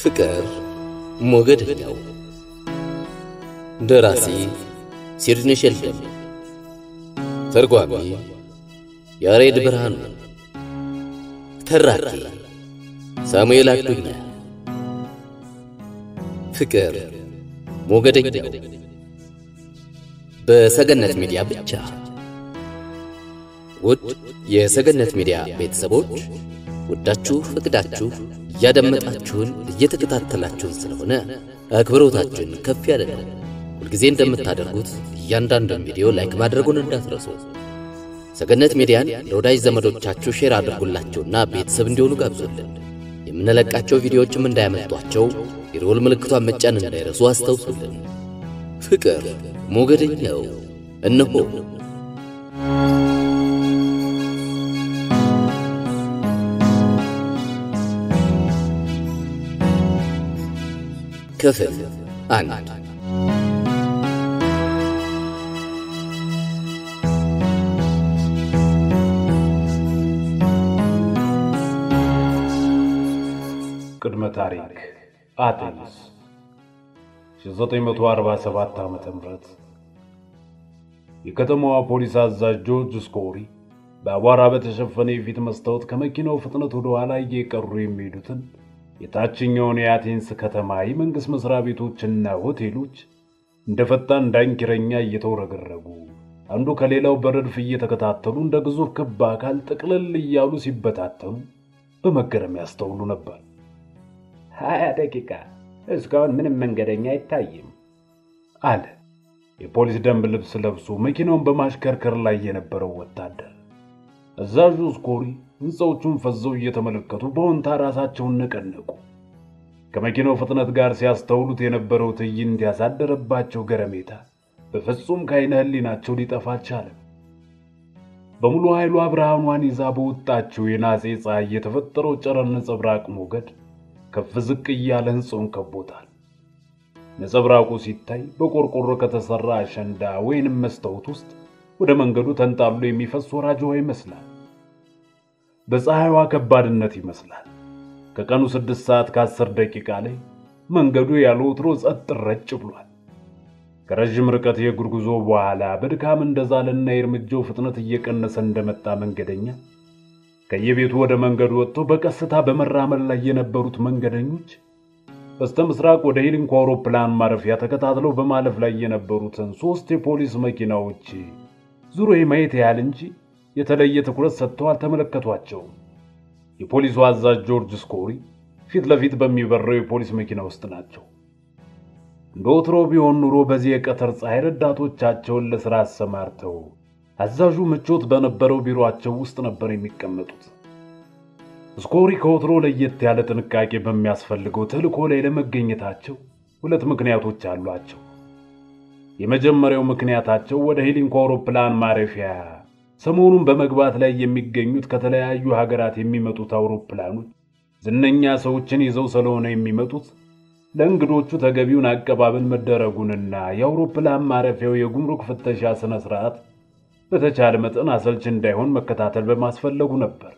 ፍቅር ሞገደኛው ደራሲ ሲድኒ ሼልደን ተርጓሚ ያሬድ ብርሃኑ ተራኪ ሳሙኤል አዱኛ ፍቅር ሞገደኛው በሰገነት ሚዲያ ብቻ ውድ የሰገነት ሚዲያ ቤተሰቦች ወዳችሁ ፈቅዳችሁ እያደመጣችሁን እየተከታተላችሁን ስለሆነ አክብሮታችን ከፍ ያለ ነው። ሁልጊዜ እንደምታደርጉት እያንዳንዱን ቪዲዮ ላይክ ማድረጉን እንዳትረሱ። ሰገነት ሚዲያን ለወዳጅ ዘመዶቻችሁ ሼር አድርጉላቸውና ቤተሰብ እንዲሆኑ ጋብዙልን። የምንለቃቸው ቪዲዮዎችም እንዳያመልጧቸው የደወል ምልክቷን መጫን እንዳይረሱ አስታውሱልን። ፍቅር ሞገደኛው እነሆ። ክፍል አንድ ቅድመ ታሪክ አቴንስ 1947 ዓመተ ምህረት የከተማዋ ፖሊስ አዛዥ ጆርጅ ስኮሪ በአቧራ በተሸፈነ የፊት መስታወት ከመኪናው ፍጥነት ወደ ኋላ እየቀሩ የሚሄዱትን የታችኛውን የአቴንስ ከተማ የመንግሥት መሥሪያ ቤቶችና ሆቴሎች እንደ ፈጣን ዳንኪረኛ እየተውረገረጉ አንዱ ከሌላው በረድፍ እየተከታተሉ እንደ ግዙፍ ክብ አካል ጥቅልል እያሉ ሲበታተኑ በመገረም ያስተውሉ ነበር። ሀያ ደቂቃ እስካሁን ምንም መንገደኛ አይታይም አለ የፖሊስ ደንብ ልብስ ለብሶ መኪናውን በማሽከርከር ላይ የነበረው ወታደር። አዛዡ ስኮሪ ሕንፃዎቹን ፈዘው እየተመለከቱ በወንታ ራሳቸውን ነቀነቁ። ከመኪናው ፍጥነት ጋር ሲያስተውሉት የነበረው ትዕይንት ያሳደረባቸው ገረሜታ በፍጹም ከዓይነ ሕሊናቸው ሊጠፋ አልቻለም። በሙሉ ኃይሏ ብርሃኗን ይዛ በወጣችው የናጼ ፀሐይ የተፈጠረው ጨረር ነጸብራቅ ሞገድ ከፍ ዝቅ እያለ ሕንፃውን ከቦታል። ነጸብራቁ ሲታይ በቆርቆሮ ከተሠራ አሸንዳ ወይንም መስታወት ውስጥ ወደ መንገዱ ተንጣሎ የሚፈስ ወራጅ ውሃ ይመስላል። በፀሐይዋ ከባድነት ይመስላል። ከቀኑ ስድስት ሰዓት ከአስር ደቂቃ ላይ መንገዱ ያለ ወትሮ ጸጥ ረጭ ብሏል። ከረዥም ርቀት የእግር ጉዞ በኋላ በድካም እንደዛለና የእርምጃው ፍጥነት እየቀነሰ እንደመጣ መንገደኛ ከየቤቱ ወደ መንገዱ ወጥተው በቀስታ በመራመድ ላይ የነበሩት መንገደኞች በስተ ምስራቅ ወደ ሂሊንኮ አውሮፕላን ማረፊያ ተከታትለው በማለፍ ላይ የነበሩትን ሦስት የፖሊስ መኪናዎች ዙሮ የማየት ያህል እንጂ የተለየ ትኩረት ሰጥተው አልተመለከቷቸውም። የፖሊሱ አዛዥ ጆርጅ ስኮሪ ፊት ለፊት በሚበረው የፖሊስ መኪና ውስጥ ናቸው። እንደ ወትሮ ቢሆን ኑሮ በዚህ የቀትር ፀሐይ ረዳቶቻቸውን ለሥራ አሰማርተው አዛዡ ምቾት በነበረው ቢሮአቸው ውስጥ ነበር የሚቀመጡት። ስኮሪ ከወትሮ ለየት ያለ ጥንቃቄ በሚያስፈልገው ተልእኮ ላይ ለመገኘታቸው ሁለት ምክንያቶች አሏቸው። የመጀመሪያው ምክንያታቸው ወደ ሂሊንኮ አውሮፕላን ማረፊያ ሰሞኑን በመግባት ላይ የሚገኙት ከተለያዩ ሀገራት የሚመጡት አውሮፕላኖች ዝነኛ ሰዎችን ይዘው ስለሆነ የሚመጡት ለእንግዶቹ ተገቢውን አቀባበል መደረጉንና የአውሮፕላን ማረፊያው የጉምሩክ ፍተሻ ሥነ ሥርዓት በተቻለ መጠን አሰልች እንዳይሆን መከታተል በማስፈለጉ ነበር።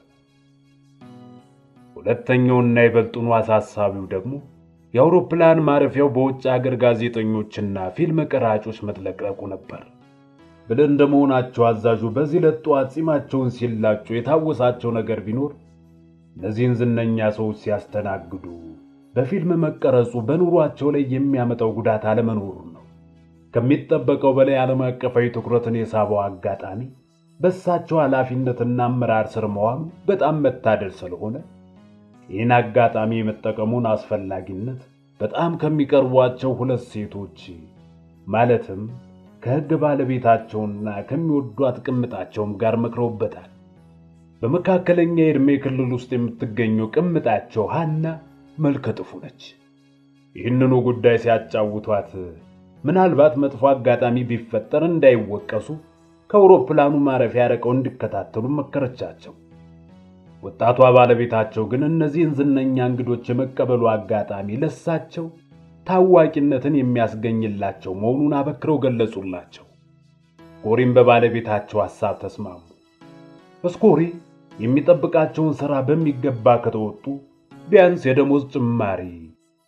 ሁለተኛውና ይበልጡኑ አሳሳቢው ደግሞ የአውሮፕላን ማረፊያው በውጭ አገር ጋዜጠኞችና ፊልም ቀራጮች መጥለቅለቁ ነበር። ብልህ እንደመሆናቸው አዛዡ በዚህ ለጠዋት ጺማቸውን ሲላጩ የታወሳቸው ነገር ቢኖር እነዚህን ዝነኛ ሰዎች ሲያስተናግዱ በፊልም መቀረጹ በኑሯቸው ላይ የሚያመጣው ጉዳት አለመኖሩ ነው። ከሚጠበቀው በላይ ዓለም አቀፋዊ ትኩረትን የሳበው አጋጣሚ በእሳቸው ኃላፊነትና አመራር ስር መዋሉ በጣም መታደል ስለሆነ ይህን አጋጣሚ የመጠቀሙን አስፈላጊነት በጣም ከሚቀርቧቸው ሁለት ሴቶች ማለትም ከሕግ ባለቤታቸውና ከሚወዷት ቅምጣቸውም ጋር መክረውበታል። በመካከለኛ የዕድሜ ክልል ውስጥ የምትገኘው ቅምጣቸው ሐና መልከ ጥፉ ነች። ይህንኑ ጉዳይ ሲያጫውቷት ምናልባት መጥፎ አጋጣሚ ቢፈጠር እንዳይወቀሱ ከአውሮፕላኑ ማረፊያ ርቀው እንዲከታተሉ መከረቻቸው። ወጣቷ ባለቤታቸው ግን እነዚህን ዝነኛ እንግዶች የመቀበሉ አጋጣሚ ለሳቸው ታዋቂነትን የሚያስገኝላቸው መሆኑን አበክረው ገለጹላቸው። ስኮሪም በባለቤታቸው ሐሳብ ተስማሙ። ስኮሪ የሚጠብቃቸውን ሥራ በሚገባ ከተወጡ ቢያንስ የደሞዝ ጭማሪ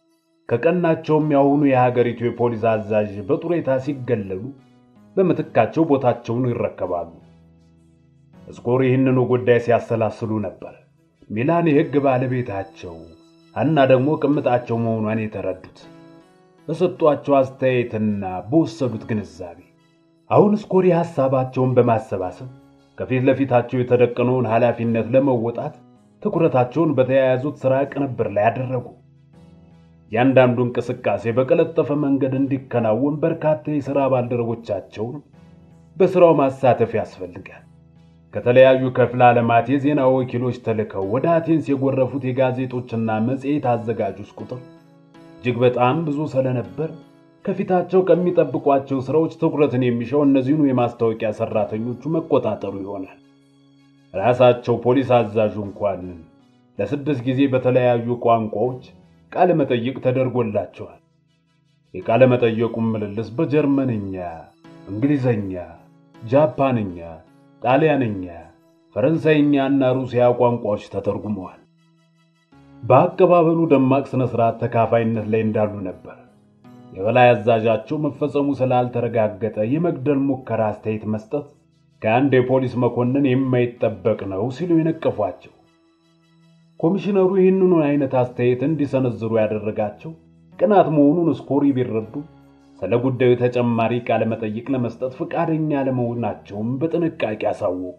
ከቀናቸውም ያሁኑ የሀገሪቱ የፖሊስ አዛዥ በጡሬታ ሲገለሉ በምትካቸው ቦታቸውን ይረከባሉ። እስኮር ይህንኑ ጉዳይ ሲያሰላስሉ ነበር ሚላን የሕግ ባለቤታቸው አና ደግሞ ቅምጣቸው መሆኗን የተረዱት በሰጧቸው አስተያየትና በወሰዱት ግንዛቤ። አሁን እስኮሪ ሐሳባቸውን በማሰባሰብ ከፊት ለፊታቸው የተደቀነውን ኃላፊነት ለመወጣት ትኩረታቸውን በተያያዙት ሥራ ቅንብር ላይ አደረጉ። ያንዳንዱ እንቅስቃሴ በቀለጠፈ መንገድ እንዲከናወን በርካታ የሥራ ባልደረቦቻቸውን በሥራው ማሳተፍ ያስፈልጋል። ከተለያዩ ክፍለ ዓለማት የዜና ወኪሎች ተልከው ወደ አቴንስ የጎረፉት የጋዜጦችና መጽሔት አዘጋጆች ቁጥር እጅግ በጣም ብዙ ስለነበር ከፊታቸው ከሚጠብቋቸው ሥራዎች ትኩረትን የሚሻው እነዚህኑ የማስታወቂያ ሠራተኞቹ መቆጣጠሩ ይሆናል። ራሳቸው ፖሊስ አዛዡ እንኳን ለስድስት ጊዜ በተለያዩ ቋንቋዎች ቃለ መጠይቅ ተደርጎላቸዋል። የቃለ መጠየቁም ምልልስ በጀርመንኛ፣ እንግሊዘኛ፣ ጃፓንኛ፣ ጣሊያንኛ፣ ፈረንሳይኛ እና ሩሲያ ቋንቋዎች ተተርጉመዋል። በአቀባበሉ ደማቅ ሥነ ሥርዓት ተካፋይነት ላይ እንዳሉ ነበር። የበላይ አዛዣቸው መፈጸሙ ስላልተረጋገጠ የመግደል ሙከራ አስተያየት መስጠት ከአንድ የፖሊስ መኮንን የማይጠበቅ ነው ሲሉ የነቀፏቸው። ኮሚሽነሩ ይህንኑ አይነት አስተያየት እንዲሰነዝሩ ያደረጋቸው ቅናት መሆኑን እስኮሪ ቢረዱ ስለ ጉዳዩ ተጨማሪ ቃለ መጠይቅ ለመስጠት ፈቃደኛ ለመሆናቸውም በጥንቃቄ አሳወቁ።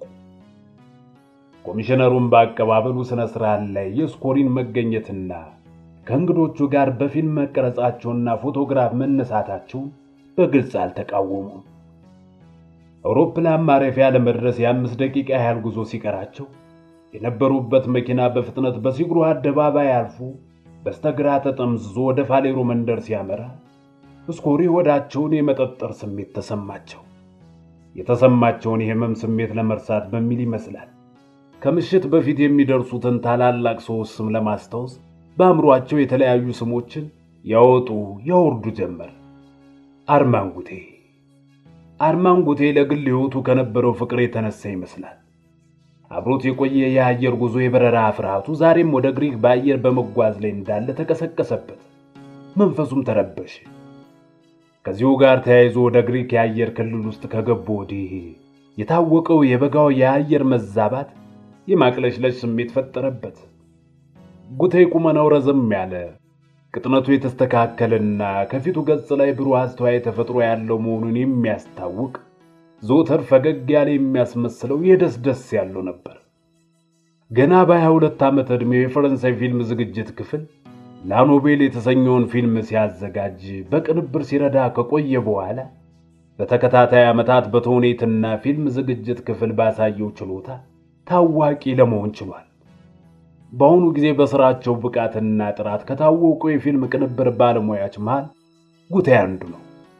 ኮሚሽነሩም በአቀባበሉ ሥነ ሥርዓት ላይ የስኮሪን መገኘትና ከእንግዶቹ ጋር በፊልም መቀረጻቸውና ፎቶግራፍ መነሳታቸውን በግልጽ አልተቃወሙም። አውሮፕላን ማረፊያ ለመድረስ የአምስት ደቂቃ ያህል ጉዞ ሲቀራቸው የነበሩበት መኪና በፍጥነት በሲግሩ አደባባይ አልፎ በስተግራ ተጠምዝዞ ወደ ፋሌሮ መንደር ሲያመራ እስኮሪ ሆዳቸውን የመጠጠር ስሜት ተሰማቸው። የተሰማቸውን የህመም ስሜት ለመርሳት በሚል ይመስላል ከምሽት በፊት የሚደርሱትን ታላላቅ ሰዎች ስም ለማስታወስ በአእምሯቸው የተለያዩ ስሞችን ያወጡ ያወርዱ ጀመር። አርማንጉቴ አርማንጉቴ ለግል ሕይወቱ ከነበረው ፍቅር የተነሳ ይመስላል አብሮት የቆየ የአየር ጉዞ የበረራ ፍርሃቱ ዛሬም ወደ ግሪክ በአየር በመጓዝ ላይ እንዳለ ተቀሰቀሰበት። መንፈሱም ተረበሸ። ከዚሁ ጋር ተያይዞ ወደ ግሪክ የአየር ክልል ውስጥ ከገቡ ወዲህ የታወቀው የበጋው የአየር መዛባት የማቅለሽለሽ ስሜት ፈጠረበት። ጉቴ ቁመናው ረዘም ያለ ቅጥነቱ የተስተካከለና ከፊቱ ገጽ ላይ ብሩህ አስተዋይ ተፈጥሮ ያለው መሆኑን የሚያስታውቅ ዘወትር ፈገግ ያለ የሚያስመስለው የደስ ደስ ያለው ነበር። ገና በሀያ ሁለት ዓመት ዕድሜው የፈረንሳይ ፊልም ዝግጅት ክፍል ላኖቤል የተሰኘውን ፊልም ሲያዘጋጅ በቅንብር ሲረዳ ከቆየ በኋላ በተከታታይ ዓመታት በተውኔትና ፊልም ዝግጅት ክፍል ባሳየው ችሎታ ታዋቂ ለመሆን ችሏል። በአሁኑ ጊዜ በሥራቸው ብቃትና ጥራት ከታወቁ የፊልም ቅንብር ባለሙያዎች መሃል ጉቴ አንዱ ነው።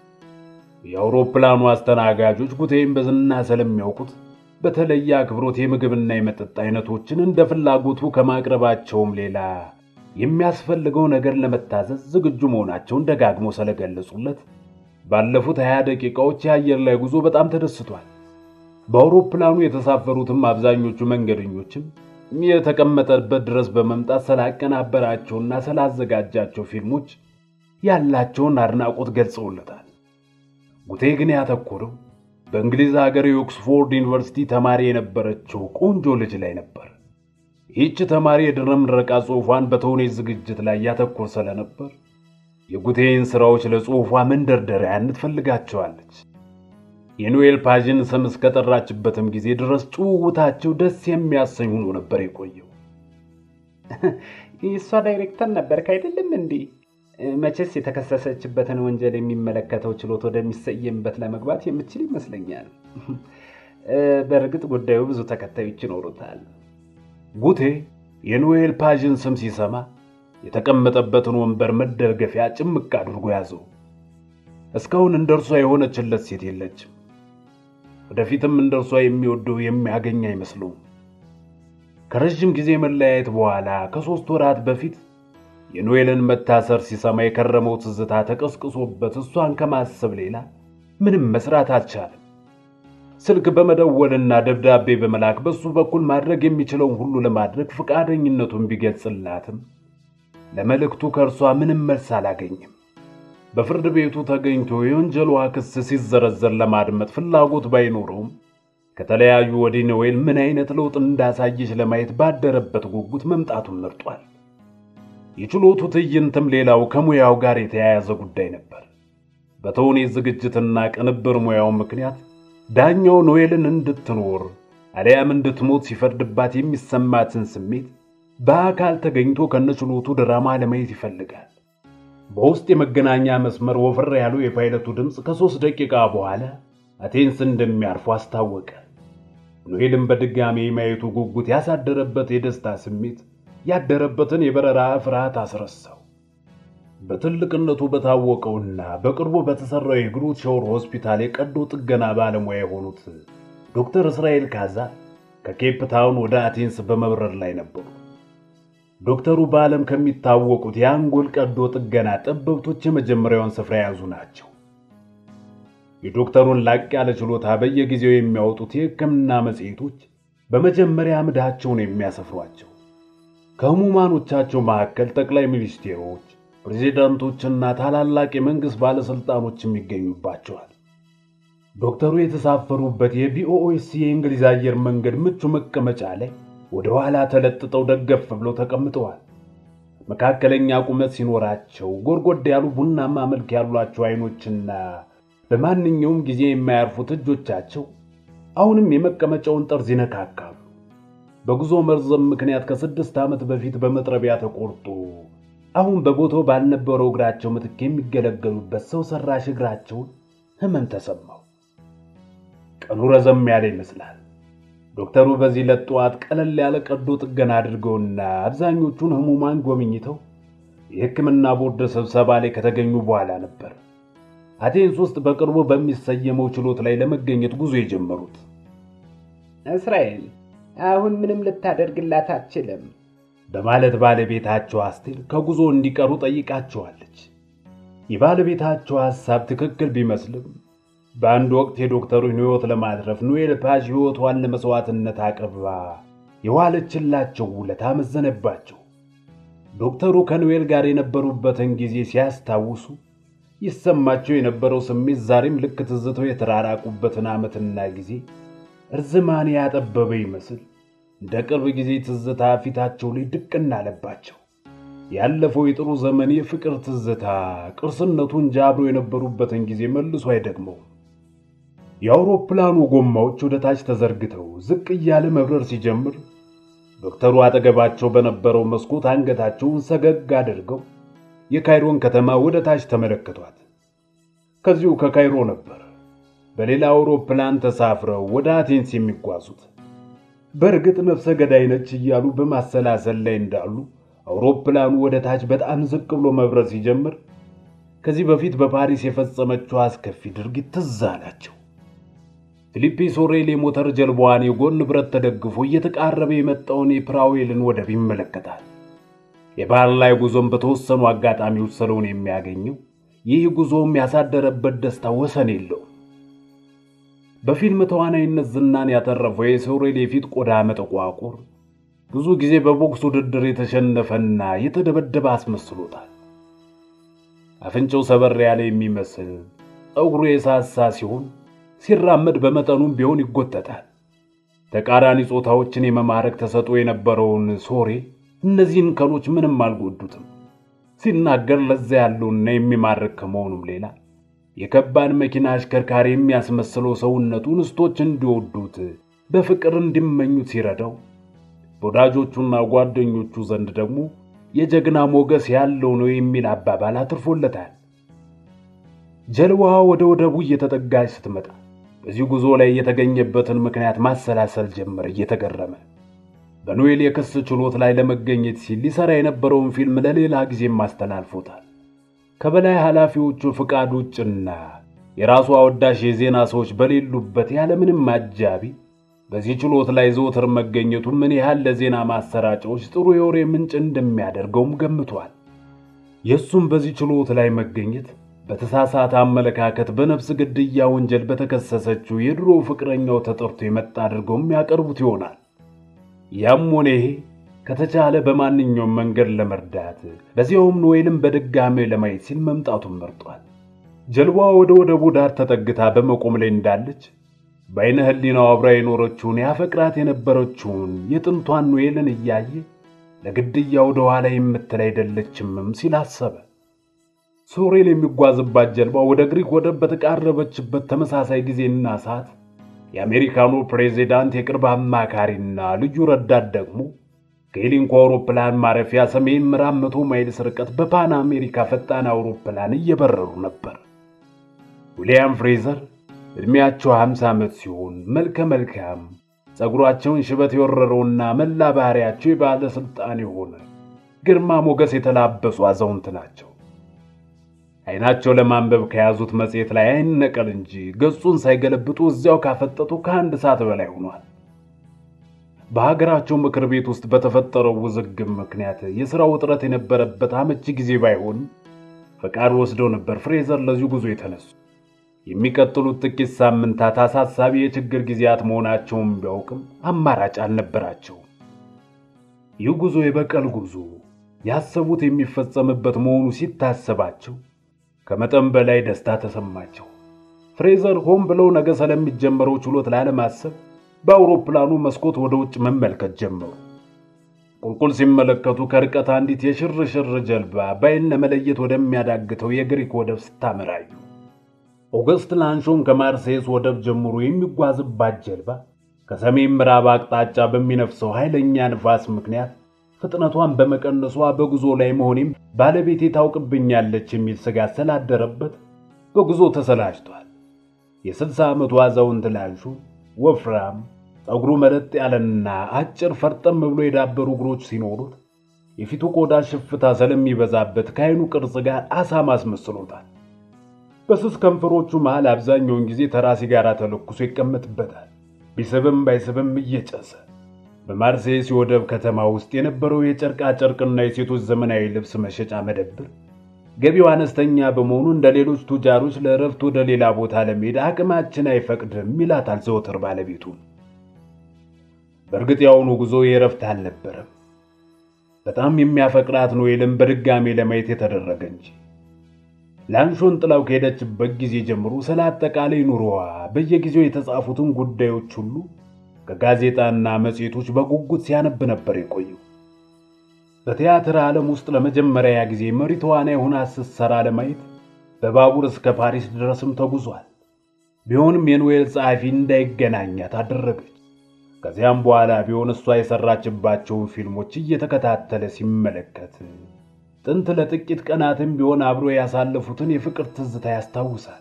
የአውሮፕላኑ አስተናጋጆች ጉቴን በዝና ስለሚያውቁት በተለየ አክብሮት የምግብና የመጠጥ አይነቶችን እንደ ፍላጎቱ ከማቅረባቸውም ሌላ የሚያስፈልገው ነገር ለመታዘዝ ዝግጁ መሆናቸውን ደጋግሞ ስለገለጹለት ባለፉት ሀያ ደቂቃዎች የአየር ላይ ጉዞ በጣም ተደስቷል። በአውሮፕላኑ የተሳፈሩትም አብዛኞቹ መንገደኞችም የተቀመጠበት ድረስ በመምጣት ስላቀናበራቸውና ስላዘጋጃቸው ፊልሞች ያላቸውን አድናቆት ገልጸውለታል። ጉቴ ግን ያተኮረው በእንግሊዝ ሀገር የኦክስፎርድ ዩኒቨርሲቲ ተማሪ የነበረችው ቆንጆ ልጅ ላይ ነበር። ይህች ተማሪ የድህረ ምረቃ ጽሑፏን በተውኔት ዝግጅት ላይ ያተኮር ስለነበር የጉቴን ሥራዎች ለጽሑፏ መንደርደሪያነት ፈልጋቸዋለች። የኖኤል ፓዥን ስም እስከጠራችበትም ጊዜ ድረስ ጭውውታቸው ደስ የሚያሰኝ ሆኖ ነበር የቆየው። እሷ ዳይሬክተር ነበርክ አይደለም እንዴ? መቼስ የተከሰሰችበትን ወንጀል የሚመለከተው ችሎት ወደሚሰየምበት ለመግባት የምችል ይመስለኛል። በእርግጥ ጉዳዩ ብዙ ተከታዮች ይኖሩታል። ጉቴ የኖኤል ፓዥን ስም ሲሰማ የተቀመጠበትን ወንበር መደገፊያ ጭምቅ አድርጎ ያዘው። እስካሁን እንደ እርሷ የሆነችለት ሴት የለችም። ወደፊትም እንደ እርሷ የሚወደው የሚያገኝ አይመስለውም። ከረዥም ጊዜ መለያየት በኋላ ከሦስት ወራት በፊት የኖኤልን መታሰር ሲሰማ የከረመው ትዝታ ተቀስቅሶበት እሷን ከማሰብ ሌላ ምንም መስራት አልቻለም። ስልክ በመደወልና ደብዳቤ በመላክ በሱ በኩል ማድረግ የሚችለውን ሁሉ ለማድረግ ፈቃደኝነቱን ቢገልጽላትም ለመልእክቱ ከእርሷ ምንም መልስ አላገኝም። በፍርድ ቤቱ ተገኝቶ የወንጀሏ ክስ ሲዘረዘር ለማድመጥ ፍላጎት ባይኖረውም ከተለያዩ ወዲህ ኖዌል ምን አይነት ለውጥ እንዳሳየች ለማየት ባደረበት ጉጉት መምጣቱን መርጧል። የችሎቱ ትዕይንትም ሌላው ከሙያው ጋር የተያያዘ ጉዳይ ነበር። በተውኔት ዝግጅትና ቅንብር ሙያው ምክንያት ዳኛው ኖዌልን እንድትኖር አሊያም እንድትሞት ሲፈርድባት የሚሰማትን ስሜት በአካል ተገኝቶ ከነችሎቱ ድራማ ለማየት ይፈልጋል። በውስጥ የመገናኛ መስመር ወፈር ያለው የፓይለቱ ድምፅ ከሦስት ደቂቃ በኋላ አቴንስ እንደሚያርፉ አስታወቀ። ኖዌልን በድጋሜ ማየቱ ጉጉት ያሳደረበት የደስታ ስሜት ያደረበትን የበረራ ፍርሃት አስረሳው። በትልቅነቱ በታወቀውና በቅርቡ በተሰራው የግሩት ሾር ሆስፒታል የቀዶ ጥገና ባለሙያ የሆኑት ዶክተር እስራኤል ካዛ ከኬፕ ታውን ወደ አቴንስ በመብረር ላይ ነበሩ። ዶክተሩ በዓለም ከሚታወቁት የአንጎል ቀዶ ጥገና ጠበብቶች የመጀመሪያውን ስፍራ የያዙ ናቸው። የዶክተሩን ላቅ ያለ ችሎታ በየጊዜው የሚያወጡት የሕክምና መጽሔቶች በመጀመሪያ አምዳቸውን የሚያሰፍሯቸው ከህሙማኖቻቸው መካከል ጠቅላይ ሚኒስቴሮች፣ ፕሬዚዳንቶችና ታላላቅ የመንግሥት ባለሥልጣኖችም ይገኙባቸዋል። ዶክተሩ የተሳፈሩበት የቢኦኤስ የእንግሊዝ አየር መንገድ ምቹ መቀመጫ ላይ ወደ ኋላ ተለጥጠው ደገፍ ብለው ተቀምጠዋል። መካከለኛ ቁመት ሲኖራቸው ጎርጎድ ያሉ ቡናማ መልክ ያሏቸው አይኖችና በማንኛውም ጊዜ የማያርፉት እጆቻቸው አሁንም የመቀመጫውን ጠርዝ ይነካካሉ። በጉዞ መርዘም ምክንያት ከስድስት ዓመት በፊት በመጥረቢያ ተቆርጦ አሁን በቦታው ባልነበረው እግራቸው ምትክ የሚገለገሉበት ሰው ሰራሽ እግራቸውን ህመም ተሰማው። ቀኑ ረዘም ያለ ይመስላል። ዶክተሩ በዚህ ዕለት ጠዋት ቀለል ያለ ቀዶ ጥገና አድርገውና አብዛኞቹን ህሙማን ጎብኝተው የሕክምና ቦርድ ስብሰባ ላይ ከተገኙ በኋላ ነበር አቴንስ ውስጥ በቅርቡ በሚሰየመው ችሎት ላይ ለመገኘት ጉዞ የጀመሩት። እስራኤል አሁን ምንም ልታደርግላት አትችልም በማለት ባለቤታቸው አስቴር ከጉዞ እንዲቀሩ ጠይቃቸዋለች። የባለቤታቸው ሐሳብ ትክክል ቢመስልም በአንድ ወቅት የዶክተሩን ሕይወት ለማትረፍ ኖኤል ፓዥ ሕይወቷን ለመሥዋዕትነት አቅርባ የዋለችላቸው ውለታ መዘነባቸው። ዶክተሩ ከኖኤል ጋር የነበሩበትን ጊዜ ሲያስታውሱ ይሰማቸው የነበረው ስሜት ዛሬም ልክ ትዝተው የተራራቁበትን ዓመትና ጊዜ እርዝማኔ ያጠበበ ይመስል እንደ ቅርብ ጊዜ ትዝታ ፊታቸው ላይ ድቅና አለባቸው። ያለፈው የጥሩ ዘመን የፍቅር ትዝታ ቅርስነቱ እንጂ አብሮ የነበሩበትን ጊዜ መልሶ አይደግመውም። የአውሮፕላኑ ጎማዎች ወደ ታች ተዘርግተው ዝቅ እያለ መብረር ሲጀምር ዶክተሩ አጠገባቸው በነበረው መስኮት አንገታቸውን ሰገግ አድርገው የካይሮን ከተማ ወደ ታች ተመለከቷት። ከዚሁ ከካይሮ ነበር በሌላ አውሮፕላን ተሳፍረው ወደ አቴንስ የሚጓዙት። በእርግጥ ነፍሰ ገዳይ ነች እያሉ በማሰላሰል ላይ እንዳሉ አውሮፕላኑ ወደ ታች በጣም ዝቅ ብሎ መብረር ሲጀምር ከዚህ በፊት በፓሪስ የፈጸመችው አስከፊ ድርጊት ትዝ አላቸው። ፊሊፒ ሶሬል የሞተር ጀልባዋን የጎን ብረት ተደግፎ እየተቃረበ የመጣውን የፕራዌልን ወደብ ይመለከታል። የባህር ላይ ጉዞም በተወሰኑ አጋጣሚዎች ስለሆነ የሚያገኘው ይህ ጉዞም ያሳደረበት ደስታ ወሰን የለውም። በፊልም ተዋናይነት ዝናን ያተረፈው የሶሬል የፊት ቆዳ መጠቋቁር ብዙ ጊዜ በቦክስ ውድድር የተሸነፈና የተደበደበ አስመስሎታል። አፍንጫው ሰበር ያለ የሚመስል ጠጉሩ የሳሳ ሲሆን ሲራመድ በመጠኑም ቢሆን ይጎተታል። ተቃራኒ ጾታዎችን የመማረክ ተሰጥኦ የነበረውን ሶሬ እነዚህን ከኖች ምንም አልጎዱትም። ሲናገር ለዛ ያለውና የሚማርክ ከመሆኑም ሌላ የከባድ መኪና አሽከርካሪ የሚያስመስለው ሰውነቱ እንስቶች እንዲወዱት በፍቅር እንዲመኙት ሲረዳው በወዳጆቹና ጓደኞቹ ዘንድ ደግሞ የጀግና ሞገስ ያለው ነው የሚል አባባል አትርፎለታል። ጀልባዋ ወደ ወደቡ እየተጠጋች ስትመጣ በዚህ ጉዞ ላይ የተገኘበትን ምክንያት ማሰላሰል ጀመረ እየተገረመ። በኖኤል የክስ ችሎት ላይ ለመገኘት ሲል ሊሰራ የነበረውን ፊልም ለሌላ ጊዜም አስተላልፎታል። ከበላይ ኃላፊዎቹ ፍቃድ ውጭና የራሱ አወዳሽ የዜና ሰዎች በሌሉበት ያለምንም አጃቢ በዚህ ችሎት ላይ ዘወትር መገኘቱ ምን ያህል ለዜና ማሰራጫዎች ጥሩ የወሬ ምንጭ እንደሚያደርገውም ገምቷል። የእሱም በዚህ ችሎት ላይ መገኘት በተሳሳተ አመለካከት በነፍስ ግድያ ወንጀል በተከሰሰችው የድሮ ፍቅረኛው ተጠርቶ የመጣ አድርገውም ያቀርቡት ይሆናል። ያም ሆነ ይሄ ከተቻለ በማንኛውም መንገድ ለመርዳት በዚያውም ኖኤልን በድጋሜ ለማየት ሲል መምጣቱን መርጧል። ጀልባዋ ወደ ወደቡ ዳር ተጠግታ በመቆም ላይ እንዳለች በዓይነ ሕሊናው አብራ የኖረችውን ያፈቅራት የነበረችውን የጥንቷን ኖኤልን እያየ ለግድያ ወደ ኋላ የምትል አይደለችምም ሲል አሰበ። ሶሬል የሚጓዝባት ጀልባ ወደ ግሪክ ወደብ በተቃረበችበት ተመሳሳይ ጊዜና ሰዓት የአሜሪካኑ ፕሬዚዳንት የቅርብ አማካሪና ልዩ ረዳት ደግሞ ከሄሊንኮ አውሮፕላን ማረፊያ ሰሜን ምዕራብ መቶ ማይልስ ርቀት በፓን አሜሪካ ፈጣን አውሮፕላን እየበረሩ ነበር። ዊልያም ፍሬዘር ዕድሜያቸው 50 ዓመት ሲሆን መልከ መልካም ጸጉራቸውን ሽበት የወረረውና መላ ባህሪያቸው የባለሥልጣን የሆነ ግርማ ሞገስ የተላበሱ አዛውንት ናቸው። ዓይናቸው ለማንበብ ከያዙት መጽሔት ላይ አይን ነቀል እንጂ ገጹን ሳይገለብጡ እዚያው ካፈጠጡ ከአንድ ሰዓት በላይ ሆኗል። በሀገራቸው ምክር ቤት ውስጥ በተፈጠረው ውዝግብ ምክንያት የሥራ ውጥረት የነበረበት አመቺ ጊዜ ባይሆንም ፈቃድ ወስደው ነበር ፍሬዘር ለዚሁ ጉዞ የተነሱ። የሚቀጥሉት ጥቂት ሳምንታት አሳሳቢ የችግር ጊዜያት መሆናቸውን ቢያውቅም አማራጭ አልነበራቸውም። ይህ ጉዞ የበቀል ጉዞ ያሰቡት የሚፈጸምበት መሆኑ ሲታሰባቸው ከመጠን በላይ ደስታ ተሰማቸው። ፍሬዘር ሆን ብለው ነገ ስለሚጀመረው ችሎት ላለማሰብ በአውሮፕላኑ መስኮት ወደ ውጭ መመልከት ጀመሩ። ቁልቁል ሲመለከቱ ከርቀት አንዲት የሽርሽር ጀልባ በዓይን ለመለየት ወደሚያዳግተው የግሪክ ወደብ ስታመራዩ ኦገስት ላንሾን ከማርሴይስ ወደብ ጀምሮ የሚጓዝባት ጀልባ ከሰሜን ምዕራብ አቅጣጫ በሚነፍሰው ኃይለኛ ንፋስ ምክንያት ፍጥነቷን በመቀነሷ በጉዞ ላይ መሆኔም ባለቤቴ ታውቅብኛለች የሚል ስጋት ስላደረበት በጉዞ ተሰላችቷል። የስልሳ ዓመቱ አዛውንት ላንሹ ወፍራም ፀጉሩ መለጥ ያለና አጭር ፈርጠም ብሎ የዳበሩ እግሮች ሲኖሩት የፊቱ ቆዳ ሽፍታ ስለሚበዛበት ከዓይኑ ቅርጽ ጋር አሳማ አስመስሎታል። በስስ ከንፈሮቹ መሃል አብዛኛውን ጊዜ ተራ ሲጋራ ተለኩሶ ይቀመጥበታል። ቢስብም ባይስብም እየጨሰ በማርሴይስ የወደብ ከተማ ውስጥ የነበረው የጨርቃ ጨርቅና የሴቶች ዘመናዊ ልብስ መሸጫ መደብር ገቢው አነስተኛ በመሆኑ እንደ ሌሎች ቱጃሮች ለእረፍት ወደ ሌላ ቦታ ለመሄድ አቅማችን አይፈቅድም ይላታል ዘወትር ባለቤቱ። በእርግጥ የአሁኑ ጉዞ የእረፍት አልነበረም። በጣም የሚያፈቅራት ኖኤልን በድጋሜ ለማየት የተደረገ እንጂ። ላንሾን ጥላው ከሄደችበት ጊዜ ጀምሮ ስለ አጠቃላይ ኑሮዋ በየጊዜው የተጻፉትን ጉዳዮች ሁሉ ከጋዜጣና መጽሔቶች በጉጉት ሲያነብ ነበር የቆየው። በቲያትር ዓለም ውስጥ ለመጀመሪያ ጊዜ መሪ ተዋናይ ሆና ስትሰራ ለማየት በባቡር እስከ ፓሪስ ድረስም ተጉዟል። ቢሆንም የኖኤል ጸሐፊ እንዳይገናኛት አደረገች። ከዚያም በኋላ ቢሆን እሷ የሰራችባቸውን ፊልሞች እየተከታተለ ሲመለከት ጥንት ለጥቂት ቀናትም ቢሆን አብሮ ያሳለፉትን የፍቅር ትዝታ ያስታውሳል።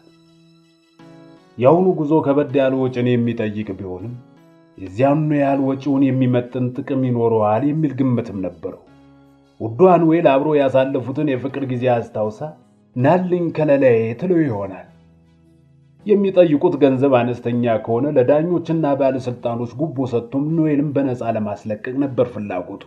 የአሁኑ ጉዞ ከበድ ያለ ወጪን የሚጠይቅ ቢሆንም የዚያኑ ያህል ወጪውን የሚመጥን ጥቅም ይኖረዋል የሚል ግምትም ነበረው። ውዷ ኖኤል አብሮ ያሳለፉትን የፍቅር ጊዜ አስታውሳ ናልኝ ከለላዬ ትለው ይሆናል። የሚጠይቁት ገንዘብ አነስተኛ ከሆነ ለዳኞችና ባለሥልጣኖች ጉቦ ሰጥቶም ኖኤልን በነፃ ለማስለቀቅ ነበር ፍላጎቱ።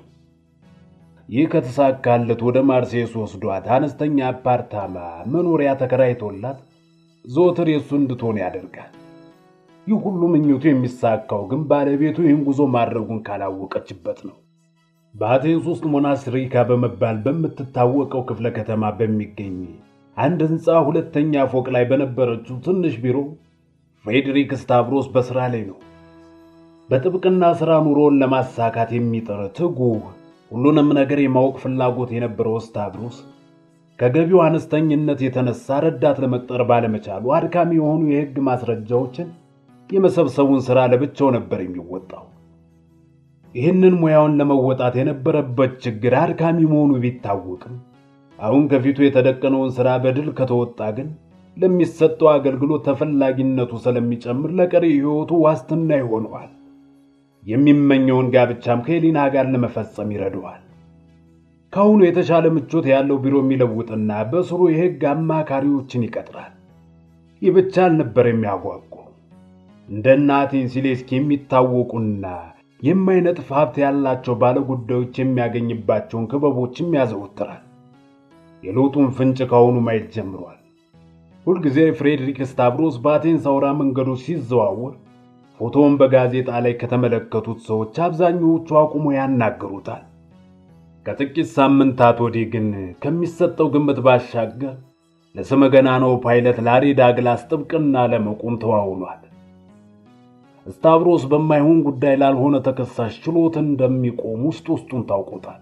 ይህ ከተሳካለት ወደ ማርሴይስ ወስዷት አነስተኛ አፓርታማ መኖሪያ ተከራይቶላት ዘወትር የእሱ እንድትሆን ያደርጋል። ይህ ሁሉ ምኞቱ የሚሳካው ግን ባለቤቱ ይህን ጉዞ ማድረጉን ካላወቀችበት ነው። በአቴንስ ውስጥ ሞናስሪካ በመባል በምትታወቀው ክፍለ ከተማ በሚገኝ አንድ ሕንፃ ሁለተኛ ፎቅ ላይ በነበረችው ትንሽ ቢሮ ፍሬድሪክ ስታቭሮስ በሥራ ላይ ነው። በጥብቅና ሥራ ኑሮውን ለማሳካት የሚጥር ትጉህ፣ ሁሉንም ነገር የማወቅ ፍላጎት የነበረው ስታቭሮስ ከገቢው አነስተኝነት የተነሳ ረዳት ለመቅጠር ባለመቻሉ አድካሚ የሆኑ የሕግ ማስረጃዎችን የመሰብሰቡን ሥራ ለብቻው ነበር የሚወጣው። ይህንን ሙያውን ለመወጣት የነበረበት ችግር አድካሚ መሆኑ ቢታወቅም አሁን ከፊቱ የተደቀነውን ሥራ በድል ከተወጣ ግን ለሚሰጠው አገልግሎት ተፈላጊነቱ ስለሚጨምር ለቀሪ ሕይወቱ ዋስትና ይሆነዋል። የሚመኘውን ጋብቻም ከሄሊና ጋር ለመፈጸም ይረዳዋል። ከአሁኑ የተሻለ ምቾት ያለው ቢሮ የሚለውጥና በስሩ የሕግ አማካሪዎችን ይቀጥራል። ይህ ብቻ አልነበር የሚያጓጓው። እንደ ናቲን ሲሌስኪ የሚታወቁና የማይነጥፍ ሀብት ያላቸው ባለጉዳዮች የሚያገኝባቸውን ክበቦችም ያዘወትራል። የለውጡን ፍንጭ ካሁኑ ማየት ጀምሯል። ሁልጊዜ ፍሬድሪክ ስታቭሮስ በአቴንስ አውራ መንገዶች ሲዘዋወር ፎቶውን በጋዜጣ ላይ ከተመለከቱት ሰዎች አብዛኛዎቹ አቁሞ ያናገሩታል። ከጥቂት ሳምንታት ወዲህ ግን ከሚሰጠው ግምት ባሻገር ለስመ ገናናው ፓይለት ላሪ ዳግላስ ጥብቅና ለመቆም ተዋውሏል። ስታቭሮስ በማይሆን ጉዳይ ላልሆነ ተከሳሽ ችሎት እንደሚቆም ውስጥ ውስጡን ታውቆታል።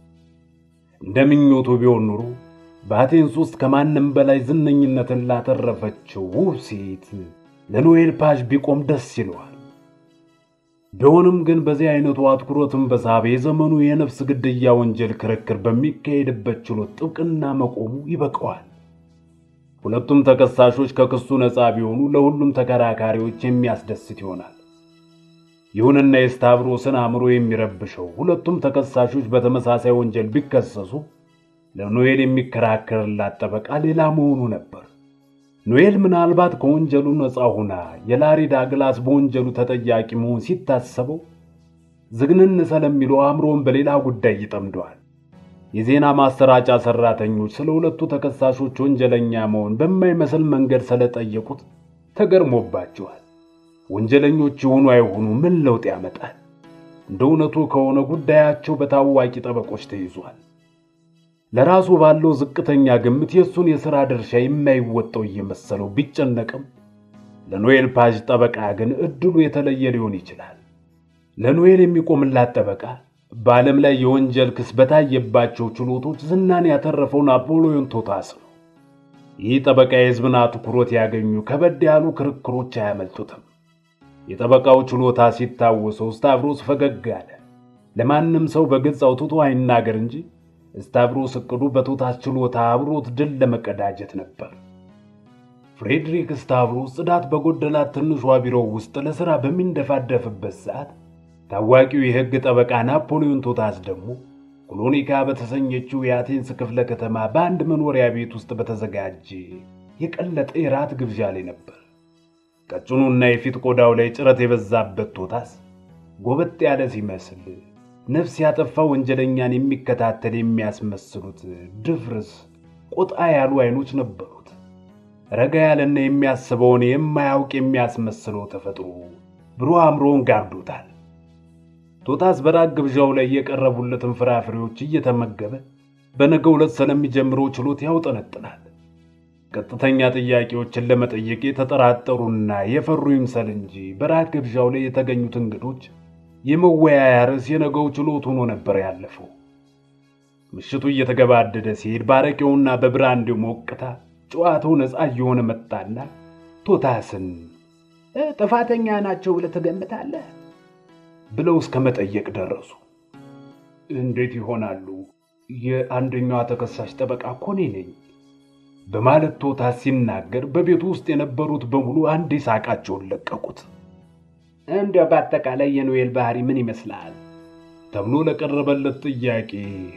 እንደ ምኞቱ ቢሆን ኑሮ በአቴንስ ውስጥ ከማንም በላይ ዝነኝነትን ላተረፈችው ውብ ሴት ለኖኤል ፓዥ ቢቆም ደስ ይለዋል። ቢሆንም ግን በዚህ አይነቱ አትኩሮትን በሳበ የዘመኑ የነፍስ ግድያ ወንጀል ክርክር በሚካሄድበት ችሎት ጥብቅና መቆሙ ይበቀዋል። ሁለቱም ተከሳሾች ከክሱ ነፃ ቢሆኑ ለሁሉም ተከራካሪዎች የሚያስደስት ይሆናል። ይሁንና የስታቭሮስን አእምሮ የሚረብሸው ሁለቱም ተከሳሾች በተመሳሳይ ወንጀል ቢከሰሱ ለኖኤል የሚከራከርላት ጠበቃ ሌላ መሆኑ ነበር። ኖኤል ምናልባት ከወንጀሉ ነፃ ሆና የላሪ ዳግላስ በወንጀሉ ተጠያቂ መሆን ሲታሰበው ዝግንን ስለሚለው አእምሮን በሌላ ጉዳይ ይጠምደዋል። የዜና ማሰራጫ ሰራተኞች ስለ ሁለቱ ተከሳሾች ወንጀለኛ መሆን በማይመስል መንገድ ስለጠየቁት ተገርሞባቸዋል። ወንጀለኞች የሆኑ አይሆኑ ምን ለውጥ ያመጣል? እንደ እውነቱ ከሆነ ጉዳያቸው በታዋቂ ጠበቆች ተይዟል። ለራሱ ባለው ዝቅተኛ ግምት የእሱን የሥራ ድርሻ የማይወጣው እየመሰለው ቢጨነቅም ለኖኤል ፓዥ ጠበቃ ግን እድሉ የተለየ ሊሆን ይችላል። ለኖኤል የሚቆምላት ጠበቃ በዓለም ላይ የወንጀል ክስ በታየባቸው ችሎቶች ዝናን ያተረፈው ናፖሊዮን ቶታስ ነው። ይህ ጠበቃ የሕዝብን አትኩሮት ያገኙ ከበድ ያሉ ክርክሮች አያመልጡትም። የጠበቃው ችሎታ ሲታወሰው ስታቭሮስ ፈገግ አለ። ለማንም ሰው በግልጽ አውጥቶ አይናገር እንጂ ስታቭሮስ እቅዱ በቶታስ ችሎታ አብሮት ድል ለመቀዳጀት ነበር። ፍሬድሪክ ስታቭሮስ ጽዳት በጎደላት ትንሿ ቢሮው ውስጥ ለሥራ በሚንደፋደፍበት ሰዓት ታዋቂው የሕግ ጠበቃ ናፖሊዮን ቶታስ ደግሞ ኮሎኒካ በተሰኘችው የአቴንስ ክፍለ ከተማ በአንድ መኖሪያ ቤት ውስጥ በተዘጋጀ የቀለጠ የራት ግብዣ ላይ ነበር። ቀጭኑና የፊት ቆዳው ላይ ጭረት የበዛበት ቶታስ ጎበጥ ያለ ሲመስል ነፍስ ያጠፋ ወንጀለኛን የሚከታተል የሚያስመስሉት ድፍርስ ቆጣ ያሉ አይኖች ነበሩት። ረጋ ያለና የሚያስበውን የማያውቅ የሚያስመስለው ተፈጥሮ ብሩህ አእምሮውን ጋርዶታል። ቶታስ በራት ግብዣው ላይ የቀረቡለትን ፍራፍሬዎች እየተመገበ በነገው ዕለት ስለሚጀምረው ችሎት ያውጠነጥናል። ቀጥተኛ ጥያቄዎችን ለመጠየቅ የተጠራጠሩና የፈሩ ይምሰል እንጂ በራት ግብዣው ላይ የተገኙት እንግዶች የመወያያ ርዕስ የነገው ችሎት ሆኖ ነበር ያለፈው። ምሽቱ እየተገባደደ ሲሄድ ባረቄውና በብራንዴው ሞቅታ ጨዋታው ነፃ እየሆነ መጣና ቶታስን ጥፋተኛ ናቸው ብለህ ትገምታለህ? ብለው እስከ መጠየቅ ደረሱ። እንዴት ይሆናሉ? የአንደኛዋ ተከሳሽ ጠበቃ እኮ እኔ ነኝ በማለት ቶታስ ሲናገር በቤቱ ውስጥ የነበሩት በሙሉ አንዴ ሳቃቸውን ለቀቁት። እንዲያው በአጠቃላይ የኖኤል ባህሪ ምን ይመስላል ተብሎ ለቀረበለት ጥያቄ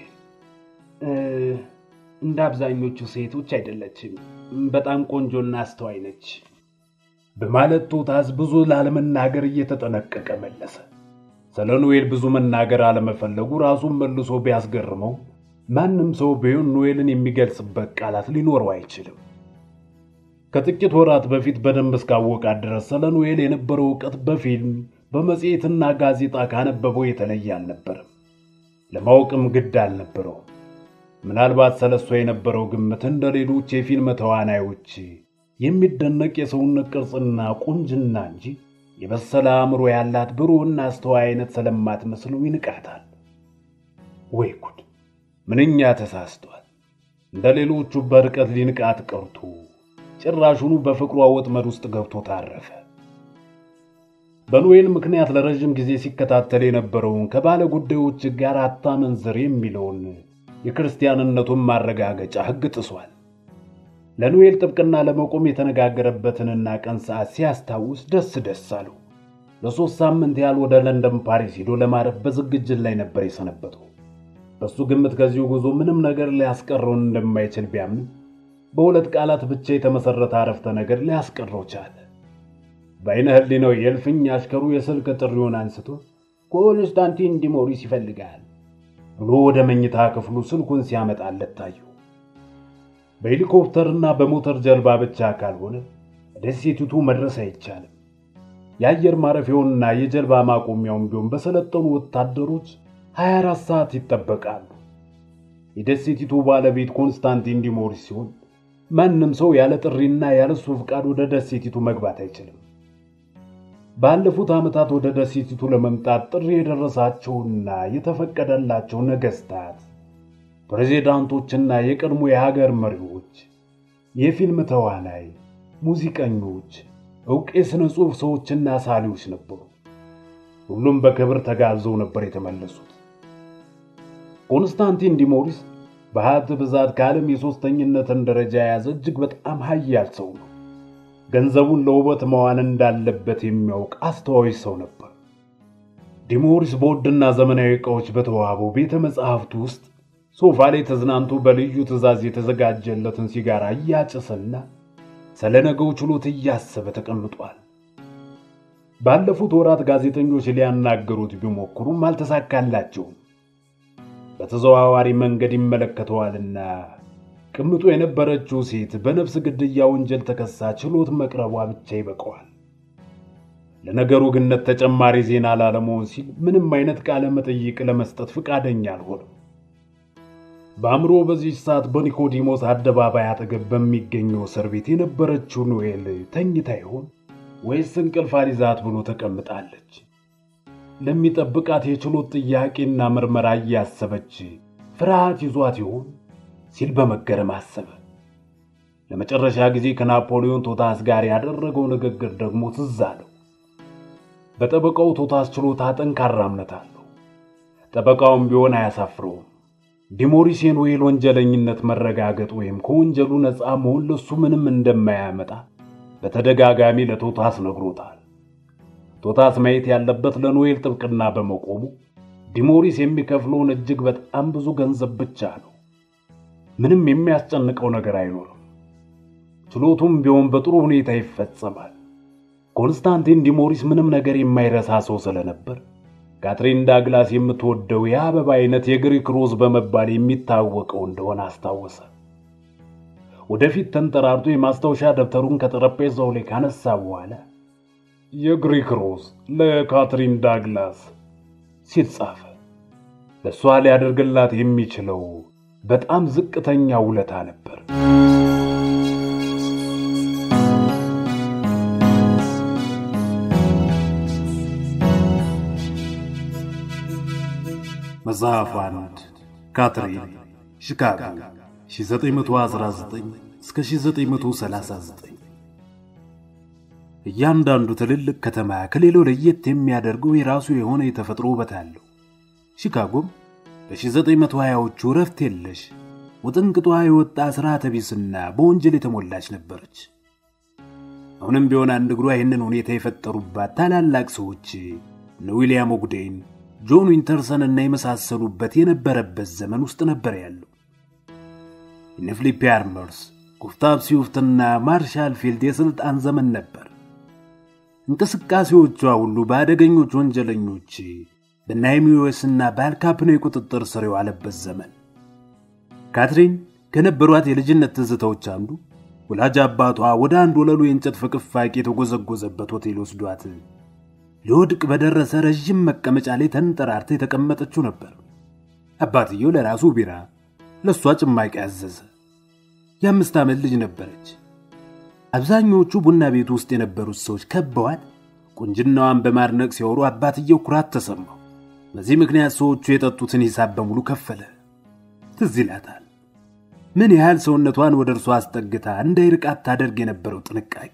እንደ አብዛኞቹ ሴቶች አይደለችም፣ በጣም ቆንጆና አስተዋይ ነች በማለት ቶታስ ብዙ ላለመናገር እየተጠነቀቀ መለሰ። ስለ ኖኤል ብዙ መናገር አለመፈለጉ ራሱን መልሶ ቢያስገርመው ማንም ሰው ቢሆን ኖኤልን የሚገልጽበት ቃላት ሊኖረው አይችልም። ከጥቂት ወራት በፊት በደንብ እስካወቃት ድረስ ስለ ኖኤል የነበረው እውቀት በፊልም በመጽሔትና ጋዜጣ ካነበበው የተለየ አልነበረም። ለማወቅም ግድ አልነበረውም። ምናልባት ስለ እሷ የነበረው ግምት እንደ ሌሎች የፊልም ተዋናዮች የሚደነቅ የሰውነት ቅርጽና ቁንጅና እንጂ የበሰለ አእምሮ ያላት ብሩህና አስተዋይ አይነት ስለማትመስለው ይንቃታል። ወይ ጉድ! ምንኛ ተሳስቷል። እንደ ሌሎቹ በርቀት ሊንቃት ቀርቶ ጭራሹኑ በፍቅሯ ወጥመድ ውስጥ ገብቶ ታረፈ። በኖኤል ምክንያት ለረዥም ጊዜ ሲከታተል የነበረውን ከባለ ጉዳዮች ጋር አታመንዝር የሚለውን የክርስቲያንነቱን ማረጋገጫ ሕግ ጥሷል። ለኖኤል ጥብቅና ለመቆም የተነጋገረበትንና ቀን ሰዓት ሲያስታውስ ደስ ደስ አለው። ለሦስት ሳምንት ያህል ወደ ለንደን፣ ፓሪስ ሄዶ ለማረፍ በዝግጅት ላይ ነበር የሰነበተው። በሱ ግምት ከዚሁ ጉዞ ምንም ነገር ሊያስቀረውን እንደማይችል ቢያምንም በሁለት ቃላት ብቻ የተመሠረተ አረፍተ ነገር ሊያስቀረው ቻለ። በዓይነ ሕሊናው የእልፍኝ አሽከሩ የስልክ ጥሪውን አንስቶ ኮንስታንቲን ዲሞሪስ ይፈልጋል ብሎ ወደ መኝታ ክፍሉ ስልኩን ሲያመጣለት ታየው። በሄሊኮፕተርና በሞተር ጀልባ ብቻ ካልሆነ ደሴቲቱ መድረስ አይቻልም። የአየር ማረፊያውንና የጀልባ ማቆሚያውን ቢሆን በሰለጠኑ ወታደሮች 24 ሰዓት ይጠበቃሉ። የደሴቲቱ ባለቤት ኮንስታንቲን ዲሞሪስ ሲሆን ማንም ሰው ያለ ጥሪና ያለ እሱ ፍቃድ ወደ ደሴቲቱ መግባት አይችልም። ባለፉት ዓመታት ወደ ደሴቲቱ ለመምጣት ጥሪ የደረሳቸውና የተፈቀደላቸው ነገስታት፣ ፕሬዚዳንቶችና የቀድሞ የሀገር መሪዎች፣ የፊልም ተዋናይ፣ ሙዚቀኞች፣ ዕውቅ የሥነ ጽሑፍ ሰዎችና ሳሊዎች ነበሩ። ሁሉም በክብር ተጋብዘው ነበር የተመለሱት። ኮንስታንቲን ዲሞሪስ በሀብት ብዛት ከዓለም የሦስተኝነትን ደረጃ የያዘ እጅግ በጣም ሀያል ሰው ነው። ገንዘቡን ለውበት መዋል እንዳለበት የሚያውቅ አስተዋይ ሰው ነበር። ዲሞሪስ በውድና ዘመናዊ ዕቃዎች በተዋበው ቤተ መጻሕፍቱ ውስጥ ሶፋ ላይ ተዝናንቶ በልዩ ትዕዛዝ የተዘጋጀለትን ሲጋራ እያጨሰና ስለ ነገው ችሎት እያሰበ ተቀምጧል። ባለፉት ወራት ጋዜጠኞች ሊያናገሩት ቢሞክሩም አልተሳካላቸውም። በተዘዋዋሪ መንገድ ይመለከተዋልና ቅምጦ የነበረችው ሴት በነፍስ ግድያ ወንጀል ተከሳ ችሎት መቅረቧ ብቻ ይበቀዋል። ለነገሩ ግነት ተጨማሪ ዜና ላለመሆን ሲል ምንም አይነት ቃለ መጠይቅ ለመስጠት ፈቃደኛ አልሆነም። በአእምሮ በዚህ ሰዓት በኒኮዲሞስ አደባባይ አጠገብ በሚገኘው እስር ቤት የነበረችው ኖኤል ተኝታ ይሆን ወይስ እንቅልፍ አሊዛት ብሎ ተቀምጣለች። ለሚጠብቃት የችሎት ጥያቄና ምርመራ እያሰበች ፍርሃት ይዟት ይሆን ሲል በመገረም አሰበ። ለመጨረሻ ጊዜ ከናፖሊዮን ቶታስ ጋር ያደረገው ንግግር ደግሞ ትዝ አለው። በጠበቃው ቶታስ ችሎታ ጠንካራ እምነት አለው። ጠበቃውም ቢሆን አያሳፍረውም። ዲሞሪስ የኖኤል ወንጀለኝነት መረጋገጥ ወይም ከወንጀሉ ነፃ መሆን ለሱ ምንም እንደማያመጣ በተደጋጋሚ ለቶታስ ነግሮታል። ቶታስ ማየት ያለበት ለኖኤል ጥብቅና በመቆሙ ዲሞሪስ የሚከፍለውን እጅግ በጣም ብዙ ገንዘብ ብቻ ነው። ምንም የሚያስጨንቀው ነገር አይኖርም። ችሎቱም ቢሆን በጥሩ ሁኔታ ይፈጸማል። ኮንስታንቲን ዲሞሪስ ምንም ነገር የማይረሳ ሰው ስለነበር ካትሪን ዳግላስ የምትወደው የአበባ አይነት የግሪክ ሮዝ በመባል የሚታወቀው እንደሆነ አስታወሰ። ወደፊት ተንጠራርቶ የማስታወሻ ደብተሩን ከጠረጴዛው ላይ ካነሳ በኋላ የግሪክ ሮዝ ለካትሪን ዳግላስ ሲል ጻፈ። ለእሷ ሊያደርግላት የሚችለው በጣም ዝቅተኛ ውለታ ነበር። መጽሐፍ አንድ ካትሪን ሺካጎ 1919 እስከ 1939 እያንዳንዱ ትልልቅ ከተማ ከሌላው ለየት የሚያደርገው የራሱ የሆነ የተፈጥሮ ውበት አለው። ሺካጎም በ1920ዎቹ ረፍት የለሽ ውጥንቅጧ የወጣ ሥርዓተ ቢስና በወንጀል የተሞላች ነበረች። አሁንም ቢሆን አንድ እግሯ ይህንን ሁኔታ የፈጠሩባት ታላላቅ ሰዎች እነ ዊልያም ኦግዴን፣ ጆን ዊንተርሰን እና የመሳሰሉበት የነበረበት ዘመን ውስጥ ነበር ያለው። እነ ፊሊፕ አርመርስ፣ ጉስታቭ ሲዩፍትና ማርሻል ፊልድ የሥልጣን ዘመን ነበር። እንቅስቃሴዎቿ ሁሉ በአደገኞች ወንጀለኞች በናይሚዌስና በአልካፕኖ የቁጥጥር ስር የዋለበት ዘመን። ካትሪን ከነበሯት የልጅነት ትዝታዎች አንዱ ወላጅ አባቷ ወደ አንድ ወለሉ የእንጨት ፍቅፋቂ የተጎዘጎዘበት ሆቴል ወስዷት ሊወድቅ በደረሰ ረዥም መቀመጫ ላይ ተንጠራርታ የተቀመጠችው ነበር። አባትየው ለራሱ ቢራ፣ ለእሷ ጭማቂ አዘዘ። የአምስት ዓመት ልጅ ነበረች። አብዛኞቹ ቡና ቤቱ ውስጥ የነበሩት ሰዎች ከበዋት ቁንጅናዋን በማድነቅ ሲያወሩ አባትየው ኩራት ተሰማው። በዚህ ምክንያት ሰዎቹ የጠጡትን ሂሳብ በሙሉ ከፈለ። ትዝ ይላታል ምን ያህል ሰውነቷን ወደ እርሷ አስጠግታ እንዳይርቃት ታደርግ የነበረው ጥንቃቄ።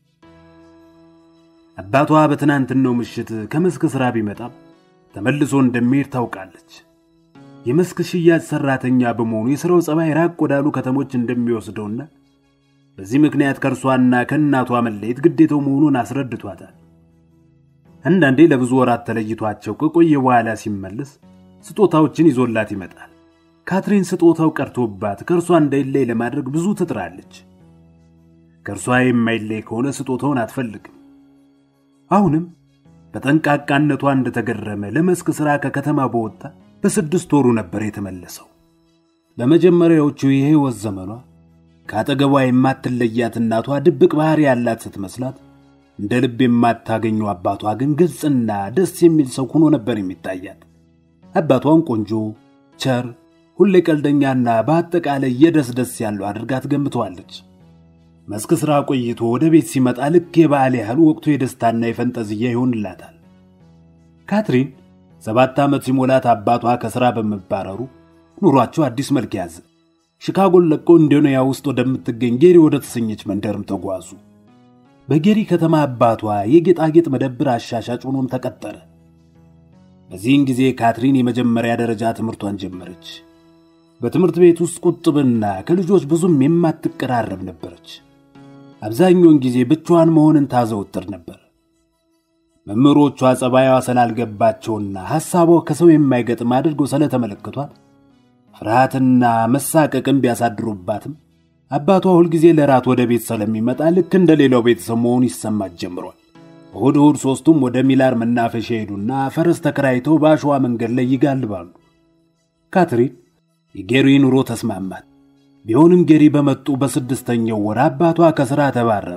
አባቷ በትናንትናው ምሽት ከመስክ ሥራ ቢመጣም ተመልሶ እንደሚሄድ ታውቃለች። የመስክ ሽያጭ ሠራተኛ በመሆኑ የሥራው ጸባይ ራቅ ወዳሉ ከተሞች እንደሚወስደውና በዚህ ምክንያት ከእርሷና ከእናቷ መለየት ግዴታው መሆኑን አስረድቷታል። አንዳንዴ ለብዙ ወራት ተለይቷቸው ከቆየ በኋላ ሲመለስ ስጦታዎችን ይዞላት ይመጣል። ካትሪን ስጦታው ቀርቶባት ከእርሷ እንዳይለይ ለማድረግ ብዙ ትጥራለች። ከእርሷ የማይለይ ከሆነ ስጦታውን አትፈልግም። አሁንም በጠንቃቃነቷ እንደተገረመ ለመስክ ሥራ ከከተማ በወጣ በስድስት ወሩ ነበር የተመለሰው። በመጀመሪያዎቹ የሕይወት ዘመኗ ከአጠገቧ የማትለያት እናቷ ድብቅ ባሕሪ ያላት ስትመስላት እንደ ልብ የማታገኘው አባቷ ግን ግልጽና ደስ የሚል ሰው ሆኖ ነበር የሚታያት። አባቷን ቆንጆ፣ ቸር፣ ሁሌ ቀልደኛና በአጠቃላይ የደስደስ ያለው አድርጋ ትገምተዋለች። መስክ ሥራ ቆይቶ ወደ ቤት ሲመጣ ልክ የበዓል ያህል ወቅቱ የደስታና የፈንጠዝያ ይሆንላታል። ካትሪን ሰባት ዓመት ሲሞላት አባቷ ከሥራ በመባረሩ ኑሯቸው አዲስ መልክ ያዘ። ሺካጎን ለቀው ኢንዶኔያ ውስጥ ወደምትገኝ ጌሪ ወደ ተሰኘች መንደርም ተጓዙ። በጌሪ ከተማ አባቷ የጌጣጌጥ መደብር አሻሻጭ ሆኖም ተቀጠረ። በዚህን ጊዜ ካትሪን የመጀመሪያ ደረጃ ትምህርቷን ጀመረች። በትምህርት ቤት ውስጥ ቁጥብና ከልጆች ብዙም የማትቀራረብ ነበረች። አብዛኛውን ጊዜ ብቻዋን መሆንን ታዘወትር ነበር። መምህሮቿ ጸባይዋ ስላልገባቸውና ሐሳቧ ከሰው የማይገጥም አድርገው ስለተመለከቷት ፍርሃትና መሳቀቅን ቢያሳድሩባትም አባቷ ሁልጊዜ ለራት ወደ ቤት ስለሚመጣ ልክ እንደ ሌላው ቤተሰብ መሆኑ ይሰማት ጀምሯል። እሁድ እሁድ ሦስቱም ወደ ሚላር መናፈሻ ሄዱና ፈረስ ተከራይተው በአሸዋ መንገድ ላይ ይጋልባሉ። ካትሪን የጌሪ ኑሮ ተስማማት። ቢሆንም ጌሪ በመጡ በስድስተኛው ወር አባቷ ከሥራ ተባረረ።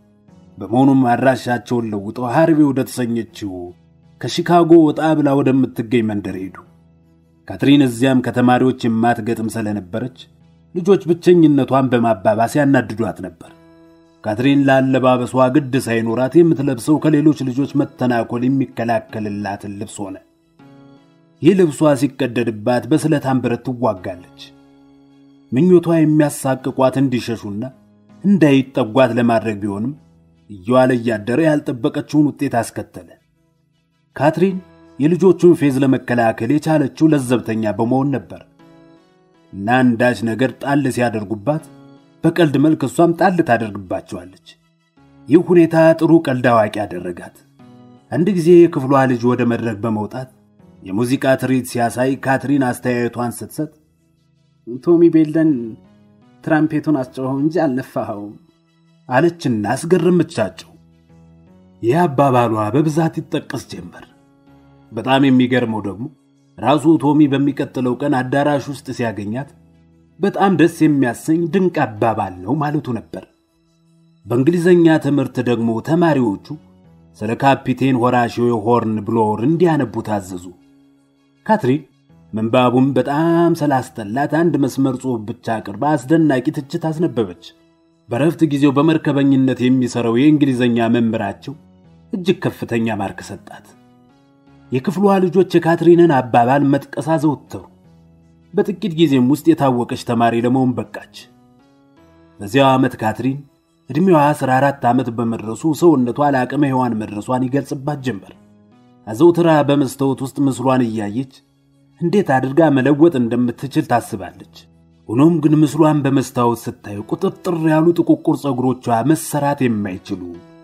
በመሆኑም አድራሻቸውን ለውጠው ሃርቬ ወደ ተሰኘችው ከሺካጎ ወጣ ብላ ወደምትገኝ መንደር ሄዱ። ካትሪን እዚያም ከተማሪዎች የማትገጥም ስለነበረች ልጆች ብቸኝነቷን በማባባስ ያናድዷት ነበር። ካትሪን ለአለባበሷ ግድ ሳይኖራት የምትለብሰው ከሌሎች ልጆች መተናኮል የሚከላከልላትን ልብስ ሆነ። ይህ ልብሷ ሲቀደድባት በስለታም ብረት ትዋጋለች። ምኞቷ የሚያሳቅቋት እንዲሸሹና እንዳይጠጓት ለማድረግ ቢሆንም እየዋለ እያደረ ያልጠበቀችውን ውጤት አስከተለ። ካትሪን የልጆቹን ፌዝ ለመከላከል የቻለችው ለዘብተኛ በመሆን ነበር እና አንዳች ነገር ጣል ሲያደርጉባት በቀልድ መልክ እሷም ጣል ታደርግባቸዋለች። ይህ ሁኔታ ጥሩ ቀልድ አዋቂ ያደረጋት። አንድ ጊዜ የክፍሏ ልጅ ወደ መድረክ በመውጣት የሙዚቃ ትርኢት ሲያሳይ ካትሪን አስተያየቷን ስትሰጥ ቶሚ ቤልደን ትራምፔቱን አስጨኸው እንጂ አልነፋኸውም አለችና አስገረመቻቸው። ይህ አባባሏ በብዛት ይጠቀስ ጀመር። በጣም የሚገርመው ደግሞ ራሱ ቶሚ በሚቀጥለው ቀን አዳራሽ ውስጥ ሲያገኛት በጣም ደስ የሚያሰኝ ድንቅ አባባል ነው ማለቱ ነበር። በእንግሊዘኛ ትምህርት ደግሞ ተማሪዎቹ ስለ ካፒቴን ሆራሽዮ ሆርን ብሎር እንዲያነቡ ታዘዙ። ካትሪን ምንባቡን በጣም ስላስጠላት አንድ መስመር ጽሑፍ ብቻ አቅርባ አስደናቂ ትችት አስነበበች። በረፍት ጊዜው በመርከበኝነት የሚሠራው የእንግሊዘኛ መምህራቸው እጅግ ከፍተኛ ማርክ ሰጣት። የክፍሏ ልጆች የካትሪንን አባባል መጥቀስ አዘወተሩ። በጥቂት ጊዜም ውስጥ የታወቀች ተማሪ ለመሆን በቃች። በዚያው ዓመት ካትሪን ዕድሜዋ 14 ዓመት በመድረሱ ሰውነቷ ለአቅመ ሔዋን መድረሷን ይገልጽባት ጀመር። አዘውትራ በመስታወት ውስጥ ምስሏን እያየች እንዴት አድርጋ መለወጥ እንደምትችል ታስባለች። ሆኖም ግን ምስሏን በመስታወት ስታዩ ቁጥጥር ያሉ ጥቁቁር ፀጉሮቿ መሰራት የማይችሉ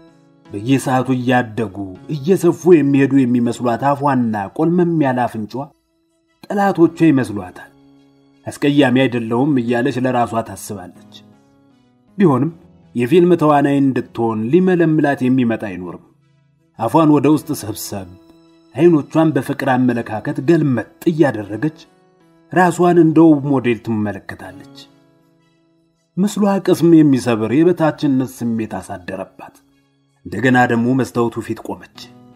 በየሰዓቱ እያደጉ እየሰፉ የሚሄዱ የሚመስሏት አፏና ቆልመም ያለ አፍንጫዋ ጠላቶቿ ይመስሏታል። አስቀያሚ አይደለውም እያለች ለራሷ ታስባለች። ቢሆንም የፊልም ተዋናይ እንድትሆን ሊመለምላት የሚመጣ አይኖርም። አፏን ወደ ውስጥ ሰብሰብ፣ አይኖቿን በፍቅር አመለካከት ገልመጥ እያደረገች ራሷን እንደ ውብ ሞዴል ትመለከታለች። ምስሏ ቅስም የሚሰብር የበታችነት ስሜት አሳደረባት። እንደገና ደግሞ መስታወቱ ፊት ቆመች።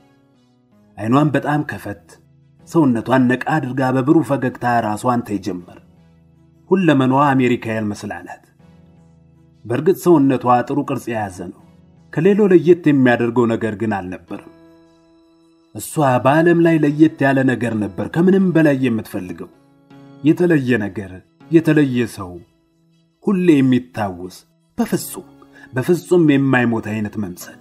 አይኗን በጣም ከፈት፣ ሰውነቷን ነቃ አድርጋ በብሩህ ፈገግታ ራሷን ታይ ጀመር። ሁለመናዋ አሜሪካውያን መስላላት። በእርግጥ ሰውነቷ ጥሩ ቅርጽ የያዘ ነው። ከሌላው ለየት የሚያደርገው ነገር ግን አልነበርም። እሷ በዓለም ላይ ለየት ያለ ነገር ነበር ከምንም በላይ የምትፈልገው። የተለየ ነገር፣ የተለየ ሰው፣ ሁሌ የሚታወስ በፍጹም በፍጹም የማይሞት አይነት መምሰል።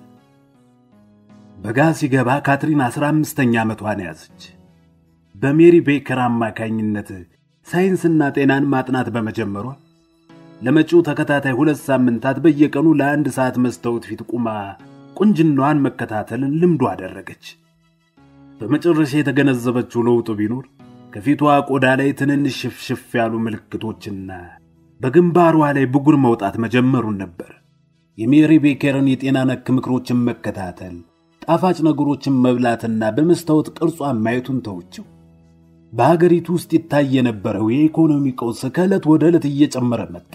በጋ ሲገባ ካትሪን አስራ አምስተኛ ዓመቷን ያዘች። በሜሪ ቤከር አማካኝነት ሳይንስና ጤናን ማጥናት በመጀመሯ ለመጪው ተከታታይ ሁለት ሳምንታት በየቀኑ ለአንድ ሰዓት መስታወት ፊት ቁማ ቁንጅናዋን መከታተልን ልምዱ አደረገች። በመጨረሻ የተገነዘበችው ለውጡ ቢኖር ከፊቷ ቆዳ ላይ ትንንሽ ሽፍሽፍ ያሉ ምልክቶችና በግንባሯ ላይ ብጉር መውጣት መጀመሩን ነበር። የሜሪ ቤከርን የጤና ነክ ምክሮችን መከታተል፣ ጣፋጭ ነገሮችን መብላትና በመስታወት ቅርጿን ማየቱን ተውችው። በሀገሪቱ ውስጥ ይታይ የነበረው የኢኮኖሚ ቀውስ ከዕለት ወደ ዕለት እየጨመረ መጣ።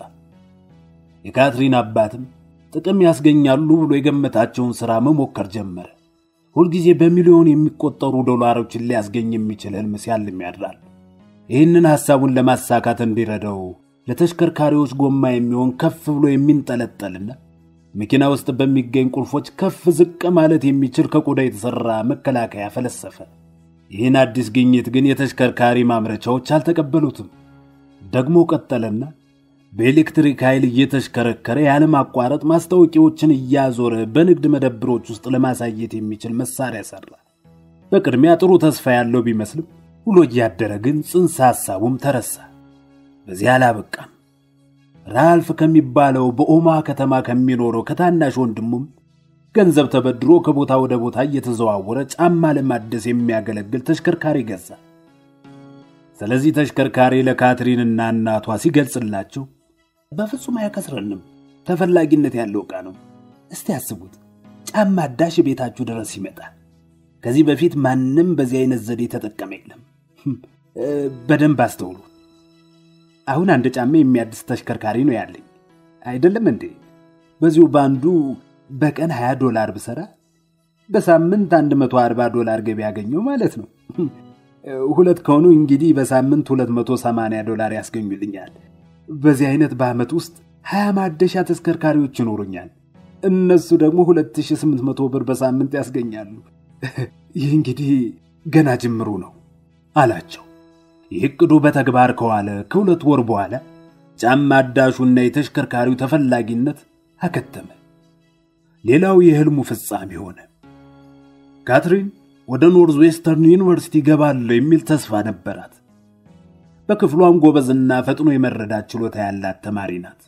የካትሪን አባትም ጥቅም ያስገኛሉ ብሎ የገመታቸውን ሥራ መሞከር ጀመረ። ሁልጊዜ በሚሊዮን የሚቆጠሩ ዶላሮችን ሊያስገኝ የሚችል ሕልም ሲያልም ያድራል። ይህንን ሐሳቡን ለማሳካት እንዲረዳው ለተሽከርካሪዎች ጎማ የሚሆን ከፍ ብሎ የሚንጠለጠልና መኪና ውስጥ በሚገኝ ቁልፎች ከፍ ዝቅ ማለት የሚችል ከቆዳ የተሠራ መከላከያ ፈለሰፈ። ይህን አዲስ ግኝት ግን የተሽከርካሪ ማምረቻዎች አልተቀበሉትም። ደግሞ ቀጠለና በኤሌክትሪክ ኃይል እየተሽከረከረ ያለማቋረጥ ማስታወቂያዎችን እያዞረ በንግድ መደብሮች ውስጥ ለማሳየት የሚችል መሳሪያ ሠራ። በቅድሚያ ጥሩ ተስፋ ያለው ቢመስልም ውሎ እያደረ ግን ጽንሰ ሐሳቡም ተረሳ። በዚህ አላበቃም። ራልፍ ከሚባለው በኦማ ከተማ ከሚኖረው ከታናሽ ወንድሙም ገንዘብ ተበድሮ ከቦታ ወደ ቦታ እየተዘዋወረ ጫማ ለማደስ የሚያገለግል ተሽከርካሪ ገዛ። ስለዚህ ተሽከርካሪ ለካትሪንና እናቷ ሲገልጽላቸው በፍጹም አያከስረንም፣ ተፈላጊነት ያለው ዕቃ ነው። እስቲ ያስቡት፣ ጫማ አዳሽ ቤታችሁ ድረስ ይመጣል። ከዚህ በፊት ማንም በዚህ አይነት ዘዴ ተጠቀመ የለም። በደንብ አስተውሉ። አሁን አንድ ጫማ የሚያድስ ተሽከርካሪ ነው ያለኝ አይደለም እንዴ? በዚሁ በአንዱ በቀን 20 ዶላር ብሰራ በሳምንት 140 ዶላር ገቢ ያገኘው ማለት ነው። ሁለት ከሆኑ እንግዲህ በሳምንት 280 ዶላር ያስገኙልኛል። በዚህ አይነት በዓመት ውስጥ 20 ማደሻ ተሽከርካሪዎች ይኖሩኛል። እነሱ ደግሞ 2800 ብር በሳምንት ያስገኛሉ። ይህ እንግዲህ ገና ጅምሩ ነው አላቸው። ይህ ዕቅዱ በተግባር ከዋለ ከሁለት ወር በኋላ ጫማ አዳሹና የተሽከርካሪው ተፈላጊነት አከተመ። ሌላው የህልሙ ፍጻሜ ሆነ። ካትሪን ወደ ኖርዝ ዌስተርን ዩኒቨርሲቲ ገባለሁ የሚል ተስፋ ነበራት። በክፍሏም ጎበዝና ፈጥኖ የመረዳት ችሎታ ያላት ተማሪ ናት።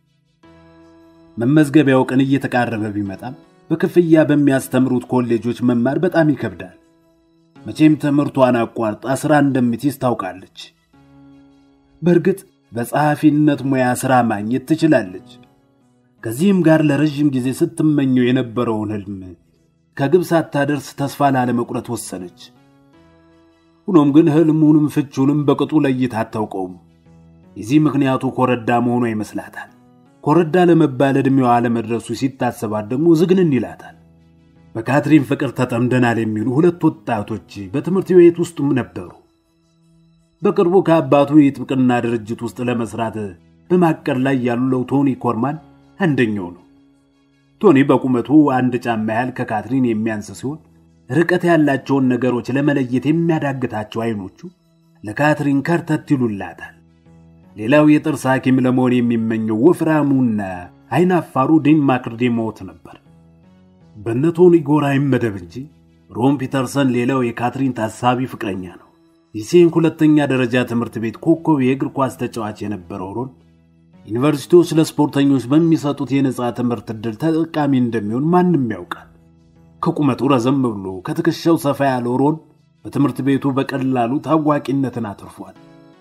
መመዝገቢያው ቀን እየተቃረበ ቢመጣም በክፍያ በሚያስተምሩት ኮሌጆች መማር በጣም ይከብዳል። መቼም ትምህርቷን አቋርጣ ሥራ እንደምትይዝ ታውቃለች። በእርግጥ በጸሐፊነት ሙያ ሥራ ማግኘት ትችላለች። ከዚህም ጋር ለረዥም ጊዜ ስትመኘው የነበረውን ህልም ከግብ ሳታደርስ ተስፋ ላለመቁረጥ ወሰነች። ሆኖም ግን ህልሙንም ፍቹንም በቅጡ ለይታ አታውቀውም። የዚህ ምክንያቱ ኮረዳ መሆኗ ይመስላታል። ኮረዳ ለመባል ዕድሜዋ አለመድረሱ ሲታሰባት ደግሞ ዝግንን ይላታል። በካትሪን ፍቅር ተጠምደናል የሚሉ ሁለት ወጣቶች በትምህርት ቤት ውስጥም ነበሩ። በቅርቡ ከአባቱ የጥብቅና ድርጅት ውስጥ ለመስራት በማቀድ ላይ ያለው ቶኒ ኮርማን አንደኛው ነው። ቶኒ በቁመቱ አንድ ጫማ ያህል ከካትሪን የሚያንስ ሲሆን ርቀት ያላቸውን ነገሮች ለመለየት የሚያዳግታቸው አይኖቹ ለካትሪን ከርተት ይሉላታል። ሌላው የጥርስ ሐኪም ለመሆን የሚመኘው ወፍራሙና አይናፋሩ ዲን ማክርዴሞት ነበር። በነ ቶኒ ጎራ ይመደብ እንጂ ሮን ፒተርሰን ሌላው የካትሪን ታሳቢ ፍቅረኛ ነው። የሴን ሁለተኛ ደረጃ ትምህርት ቤት ኮከብ የእግር ኳስ ተጫዋች የነበረው ሮን ዩኒቨርሲቲዎች ለስፖርተኞች በሚሰጡት የነፃ ትምህርት ዕድል ተጠቃሚ እንደሚሆን ማንም ያውቃል። ከቁመቱ ረዘም ብሎ ከትከሻው ሰፋ ያለው ሮን በትምህርት ቤቱ በቀላሉ ታዋቂነትን አትርፏል።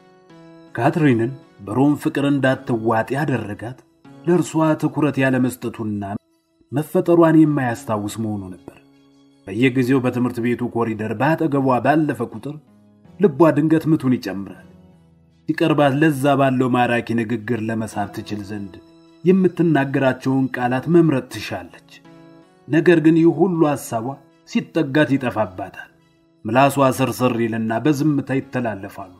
ካትሪንን በሮም ፍቅር እንዳትዋጥ ያደረጋት ለእርሷ ትኩረት ያለመስጠቱና መፈጠሯን የማያስታውስ መሆኑ ነበር። በየጊዜው በትምህርት ቤቱ ኮሪደር በአጠገቧ ባለፈ ቁጥር ልቧ ድንገት ምቱን ይጨምራል። ሲቀርባት ለዛ ባለው ማራኪ ንግግር ለመሳብ ትችል ዘንድ የምትናገራቸውን ቃላት መምረጥ ትሻለች። ነገር ግን ይህ ሁሉ ሐሳቧ ሲጠጋት ይጠፋባታል። ምላሷ ስርስር ይልና በዝምታ ይተላለፋሉ።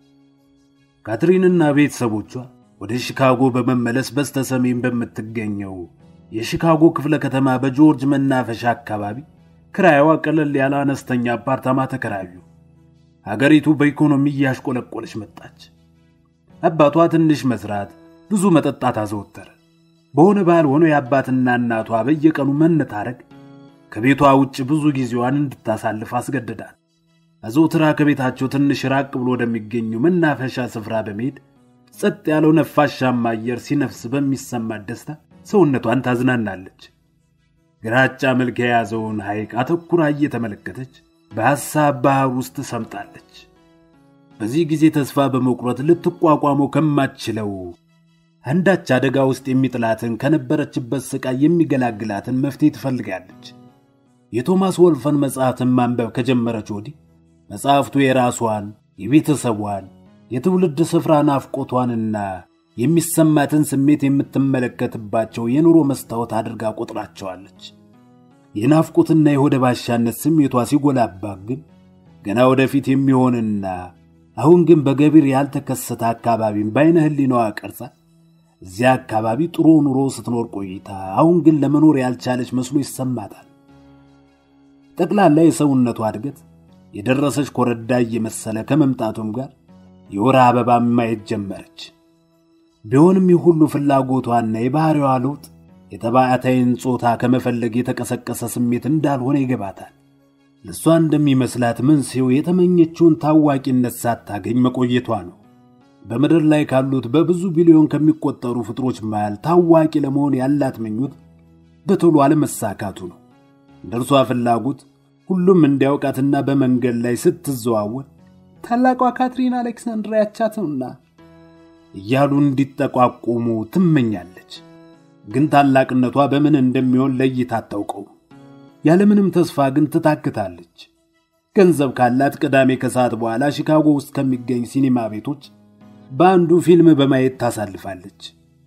ካትሪንና ቤተሰቦቿ ወደ ሺካጎ በመመለስ በስተሰሜን በምትገኘው የሺካጎ ክፍለ ከተማ በጆርጅ መናፈሻ አካባቢ ክራይዋ ቀለል ያለ አነስተኛ አፓርታማ ተከራዩ። ሀገሪቱ በኢኮኖሚ እያሽቆለቆለች መጣች። አባቷ ትንሽ መስራት፣ ብዙ መጠጣት አዘወተረ። በሆነ ባልሆነ የአባትና እናቷ በየቀኑ መነታረግ ከቤቷ ውጭ ብዙ ጊዜዋን እንድታሳልፍ አስገድዳል። አዘውትራ ከቤታቸው ትንሽ ራቅ ብሎ ወደሚገኘው መናፈሻ ስፍራ በመሄድ ጸጥ ያለው ነፋሻማ አየር ሲነፍስ በሚሰማት ደስታ ሰውነቷን ታዝናናለች። ግራጫ መልክ የያዘውን ሐይቅ አተኩራ እየተመለከተች በሐሳብ ባህር ውስጥ ሰምጣለች። በዚህ ጊዜ ተስፋ በመቁረጥ ልትቋቋመው ከማትችለው አንዳች አደጋ ውስጥ የሚጥላትን ከነበረችበት ስቃይ የሚገላግላትን መፍትሄ ትፈልጋለች። የቶማስ ወልፈን መጽሐፍትን ማንበብ ከጀመረች ወዲህ መጽሐፍቱ የራሷን የቤተሰቧን የትውልድ ስፍራ ናፍቆቷንና የሚሰማትን ስሜት የምትመለከትባቸው የኑሮ መስታወት አድርጋ ቆጥራቸዋለች። የናፍቆትና የሆደ ባሻነት ስሜቷ ሲጎላባት ግን ገና ወደፊት የሚሆንና አሁን ግን በገቢር ያልተከሰተ አካባቢን በአይነ ህሊናዋ ቀርጻ እዚያ አካባቢ ጥሩ ኑሮ ስትኖር ቆይታ አሁን ግን ለመኖር ያልቻለች መስሎ ይሰማታል። ጠቅላላ የሰውነቷ እድገት የደረሰች ኮረዳ እየመሰለ ከመምጣቱም ጋር የወር አበባ ማየት ጀመረች። ቢሆንም ይህ ሁሉ ፍላጎቷና የባህሪዋ ለውጥ የተባዕታይን ጾታ ከመፈለግ የተቀሰቀሰ ስሜት እንዳልሆነ ይገባታል። ለእሷ እንደሚመስላት መንስኤው የተመኘችውን ታዋቂነት ሳታገኝ መቆየቷ ነው። በምድር ላይ ካሉት በብዙ ቢሊዮን ከሚቆጠሩ ፍጥሮች መሃል ታዋቂ ለመሆን ያላት ምኞት በቶሎ አለመሳካቱ ነው። እንደ እርሷ ፍላጎት ሁሉም እንዲያውቃትና በመንገድ ላይ ስትዘዋወር ታላቋ ካትሪን አሌክሳንድራ ያቻትውና እያሉ እንዲጠቋቁሙ ትመኛለች። ግን ታላቅነቷ በምን እንደሚሆን ለይታ አታውቀው። ያለምንም ተስፋ ግን ትታክታለች። ገንዘብ ካላት ቅዳሜ ከሰዓት በኋላ ሺካጎ ውስጥ ከሚገኝ ሲኒማ ቤቶች በአንዱ ፊልም በማየት ታሳልፋለች።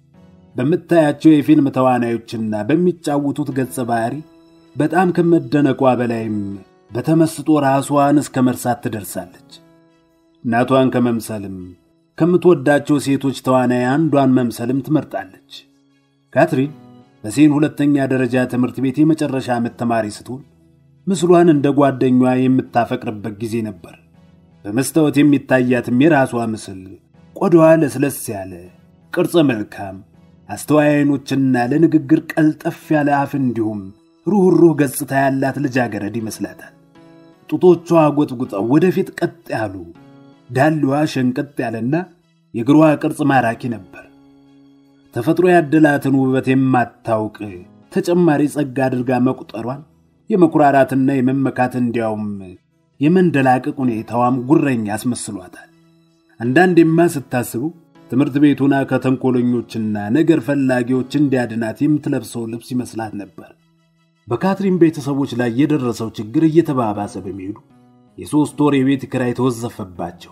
በምታያቸው የፊልም ተዋናዮችና በሚጫወቱት ገጸ ባህሪ በጣም ከመደነቋ በላይም በተመስጦ ራሷን እስከ መርሳት ትደርሳለች። እናቷን ከመምሰልም ከምትወዳቸው ሴቶች ተዋናይ አንዷን መምሰልም ትመርጣለች። ካትሪን በሴን ሁለተኛ ደረጃ ትምህርት ቤት የመጨረሻ ዓመት ተማሪ ስትሆን ምስሏን እንደ ጓደኛዋ የምታፈቅርበት ጊዜ ነበር። በመስታወት የሚታያትም የራሷ ምስል ቆዳዋ ለስለስ ያለ ቅርጸ መልካም፣ አስተዋይ ዓይኖችና ለንግግር ቀልጠፍ ያለ አፍ እንዲሁም ሩኅሩህ ገጽታ ያላት ልጃገረድ ይመስላታል። ጡቶቿ ጎጥጉጠው ወደፊት ቀጥ ያሉ፣ ዳሌዋ ሸንቀጥ ያለና የእግሯ ቅርጽ ማራኪ ነበር። ተፈጥሮ ያደላትን ውበት የማታውቅ ተጨማሪ ጸጋ አድርጋ መቁጠሯን የመኩራራትና የመመካት እንዲያውም የመንደላቀቅ ሁኔታዋም ጉረኛ አስመስሏታል። አንዳንዴማ ስታስበው ትምህርት ቤቱና ከተንኮለኞችና ነገር ፈላጊዎች እንዲያድናት የምትለብሰው ልብስ ይመስላት ነበር። በካትሪን ቤተሰቦች ላይ የደረሰው ችግር እየተባባሰ በመሄዱ የሦስት ወር የቤት ኪራይ ተወዘፈባቸው።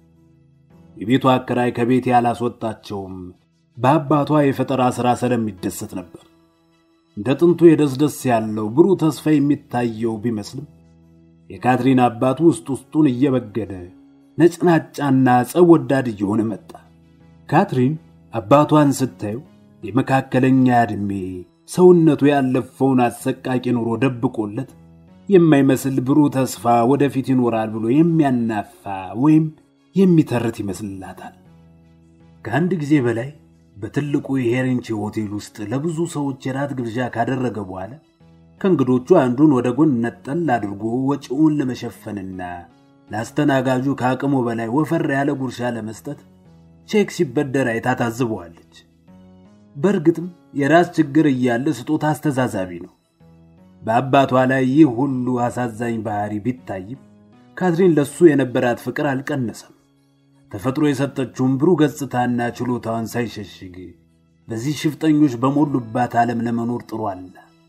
የቤቱ አከራይ ከቤት ያላስወጣቸውም በአባቷ የፈጠራ ሥራ ስለሚደሰት ነበር። እንደ ጥንቱ የደስደስ ያለው ብሩህ ተስፋ የሚታየው ቢመስልም የካትሪን አባት ውስጥ ውስጡን እየበገደ ነጭናጫና ጸብ ወዳድ እየሆነ መጣ። ካትሪን አባቷን ስታየው የመካከለኛ ዕድሜ ሰውነቱ ያለፈውን አሰቃቂ ኑሮ ደብቆለት የማይመስል ብሩህ ተስፋ ወደፊት ይኖራል ብሎ የሚያናፋ ወይም የሚተርት ይመስልላታል። ከአንድ ጊዜ በላይ በትልቁ የሄሬንቺ ሆቴል ውስጥ ለብዙ ሰዎች የራት ግብዣ ካደረገ በኋላ ከእንግዶቹ አንዱን ወደ ጎን ነጠል አድርጎ ወጪውን ለመሸፈንና ለአስተናጋጁ ከአቅሙ በላይ ወፈር ያለ ጉርሻ ለመስጠት ቼክ ሲበደር አይታ ታዝበዋለች። በእርግጥም የራስ ችግር እያለ ስጦታ አስተዛዛቢ ነው። በአባቷ ላይ ይህ ሁሉ አሳዛኝ ባህሪ ቢታይም ካትሪን ለሱ የነበራት ፍቅር አልቀነሰም። ተፈጥሮ የሰጠችውን ብሩህ ገጽታና ችሎታዋን ሳይሸሽግ በዚህ ሽፍጠኞች በሞሉባት ዓለም ለመኖር ጥሯል።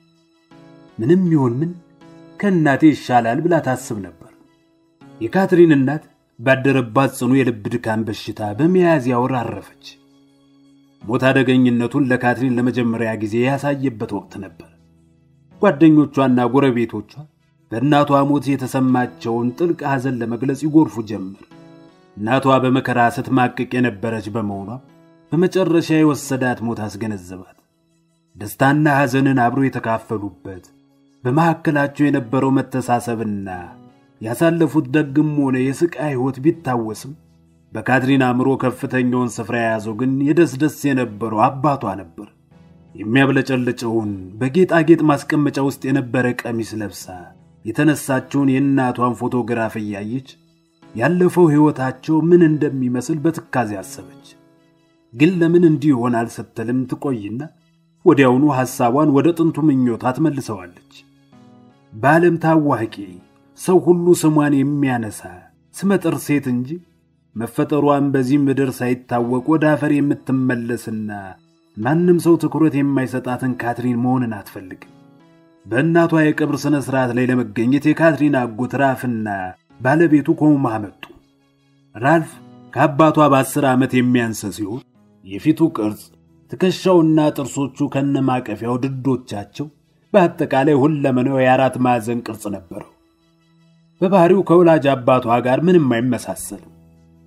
ምንም ይሁን ምን ከእናቴ ይሻላል ብላ ታስብ ነበር። የካትሪን እናት ባደረባት ጽኑ የልብ ድካም በሽታ በሚያዝያ ወር አረፈች። ሞት አደገኝነቱን ለካትሪን ለመጀመሪያ ጊዜ ያሳየበት ወቅት ነበር። ጓደኞቿና ጎረቤቶቿ በእናቷ ሞት የተሰማቸውን ጥልቅ ሐዘን ለመግለጽ ይጎርፉ ጀመር። እናቷ በመከራ ስትማቅቅ የነበረች በመሆኗ በመጨረሻ የወሰዳት ሞት አስገነዘባት። ደስታና ሐዘንን አብሮ የተካፈሉበት በመካከላቸው የነበረው መተሳሰብና ያሳለፉት ደግም ሆነ የስቃይ ሕይወት ቢታወስም በካትሪን አእምሮ ከፍተኛውን ስፍራ የያዘው ግን የደስደስ የነበረው አባቷ ነበር። የሚያብለጨልጨውን በጌጣጌጥ ማስቀመጫ ውስጥ የነበረ ቀሚስ ለብሳ የተነሳችውን የእናቷን ፎቶግራፍ እያየች ያለፈው ሕይወታቸው ምን እንደሚመስል በትካዜ አሰበች። ግን ለምን እንዲህ ይሆናል ስትልም ትቆይና ወዲያውኑ ሐሳቧን ወደ ጥንቱ ምኞቷ ትመልሰዋለች። በዓለም ታዋቂ ሰው ሁሉ ስሟን የሚያነሳ ስመጥር ሴት እንጂ መፈጠሯን በዚህ ምድር ሳይታወቅ ወደ አፈር የምትመለስና ማንም ሰው ትኩረት የማይሰጣትን ካትሪን መሆንን አትፈልግም። በእናቷ የቀብር ሥነ ሥርዓት ላይ ለመገኘት የካትሪን አጎት ራፍና ባለቤቱ ኮማ መጡ። ራልፍ ከአባቷ በአስር ዓመት የሚያንስ ሲሆን የፊቱ ቅርጽ፣ ትከሻውና ጥርሶቹ ከነማቀፊያው ድዶቻቸው በአጠቃላይ ሁለመናው የአራት ማዕዘን ቅርጽ ነበረው። በባህሪው ከወላጅ አባቷ ጋር ምንም አይመሳሰልም።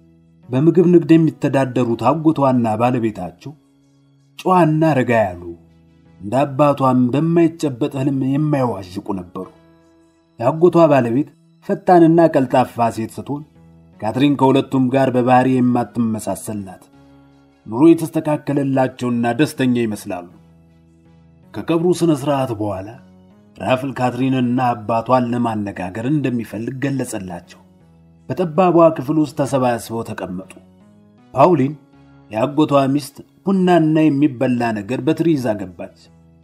በምግብ ንግድ የሚተዳደሩት አጎቷና ባለቤታቸው ጨዋና ረጋ ያሉ እንደ አባቷም በማይጨበጥ ህልም የማይዋዥቁ ነበሩ። የአጎቷ ባለቤት ፈጣንና ቀልጣፋ ሴት ስትሆን ካትሪን ከሁለቱም ጋር በባህሪ የማትመሳሰል ናት። ኑሮ የተስተካከለላቸውና ደስተኛ ይመስላሉ። ከቀብሩ ሥነ ሥርዓት በኋላ ራፍል ካትሪንና አባቷን ለማነጋገር እንደሚፈልግ ገለጸላቸው። በጠባቧ ክፍል ውስጥ ተሰባስበው ተቀመጡ። ፓውሊን የአጎቷ ሚስት ቡናና የሚበላ ነገር በትሪ ይዛ ገባች።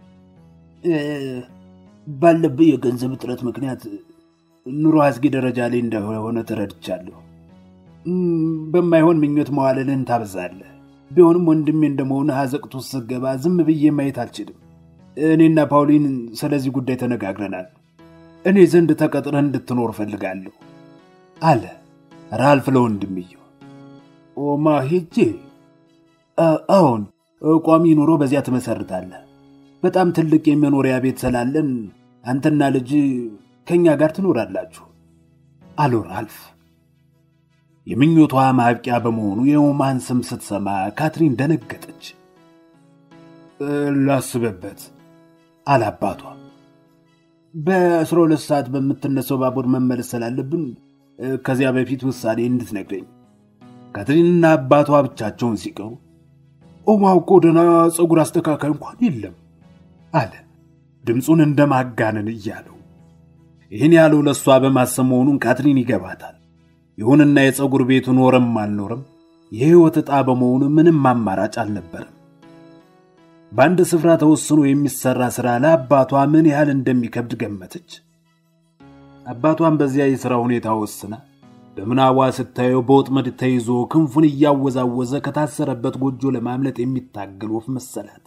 ባለብህ የገንዘብ እጥረት ምክንያት ኑሮ አስጊ ደረጃ ላይ እንደሆነ ተረድቻለሁ። በማይሆን ምኞት መዋለልህን ታበዛለህ። ቢሆንም ወንድሜ እንደመሆንህ አዘቅት ውስጥ ስትገባ ዝም ብዬ ማየት አልችልም። እኔና ፓውሊን ስለዚህ ጉዳይ ተነጋግረናል። እኔ ዘንድ ተቀጥረህ እንድትኖር እፈልጋለሁ አለ ራልፍ ለወንድምየው። ኦማ ሄጄ? አዎን፣ ቋሚ ኑሮ በዚያ ትመሰርታለህ። በጣም ትልቅ የመኖሪያ ቤት ስላለን አንተና ልጅ ከእኛ ጋር ትኖራላችሁ አሉ ራልፍ። የምኞቷ ማብቂያ በመሆኑ የኦማን ስም ስትሰማ ካትሪን ደነገጠች። ላስበበት አለ አባቷ። በአስራ ሁለት ሰዓት በምትነሳው ባቡር መመለስ ስላለብን ከዚያ በፊት ውሳኔ እንድትነግረኝ። ካትሪንና አባቷ ብቻቸውን ሲቀሩ ኦማ እኮ ደህና ፀጉር አስተካካይ እንኳን የለም አለ ድምፁን እንደ ማጋነን እያለው። ይህን ያለው ለእሷ በማሰብ መሆኑን ካትሪን ይገባታል። ይሁንና የፀጉር ቤቱ ኖረም አልኖረም የሕይወት ዕጣ በመሆኑ ምንም አማራጭ አልነበረም። በአንድ ስፍራ ተወስኖ የሚሠራ ሥራ ለአባቷ ምን ያህል እንደሚከብድ ገመተች። አባቷን በዚያ የሥራ ሁኔታ ወስና በምናቧ ስታየው በወጥመድ ተይዞ ክንፉን እያወዛወዘ ከታሰረበት ጎጆ ለማምለጥ የሚታገል ወፍ መሰላት።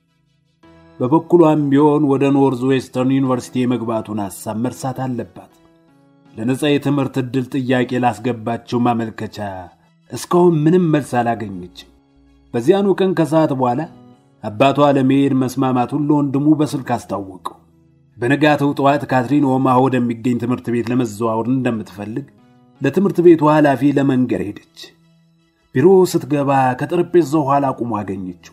በበኩሏም ቢሆን ወደ ኖርዝ ዌስተርን ዩኒቨርሲቲ የመግባቱን ሐሳብ መርሳት አለባት። ለነጻ የትምህርት ዕድል ጥያቄ ላስገባቸው ማመልከቻ እስካሁን ምንም መልስ አላገኘችም። በዚያኑ ቀን ከሰዓት በኋላ አባቷ ለመሄድ መስማማቱን ለወንድሙ በስልክ አስታወቀው። በነጋተው ጠዋት ካትሪን ኦማሃ ወደሚገኝ ትምህርት ቤት ለመዘዋወር እንደምትፈልግ ለትምህርት ቤቱ ኃላፊ ለመንገር ሄደች። ቢሮ ስትገባ ከጠረጴዛው ኋላ ቁሞ አገኘችው።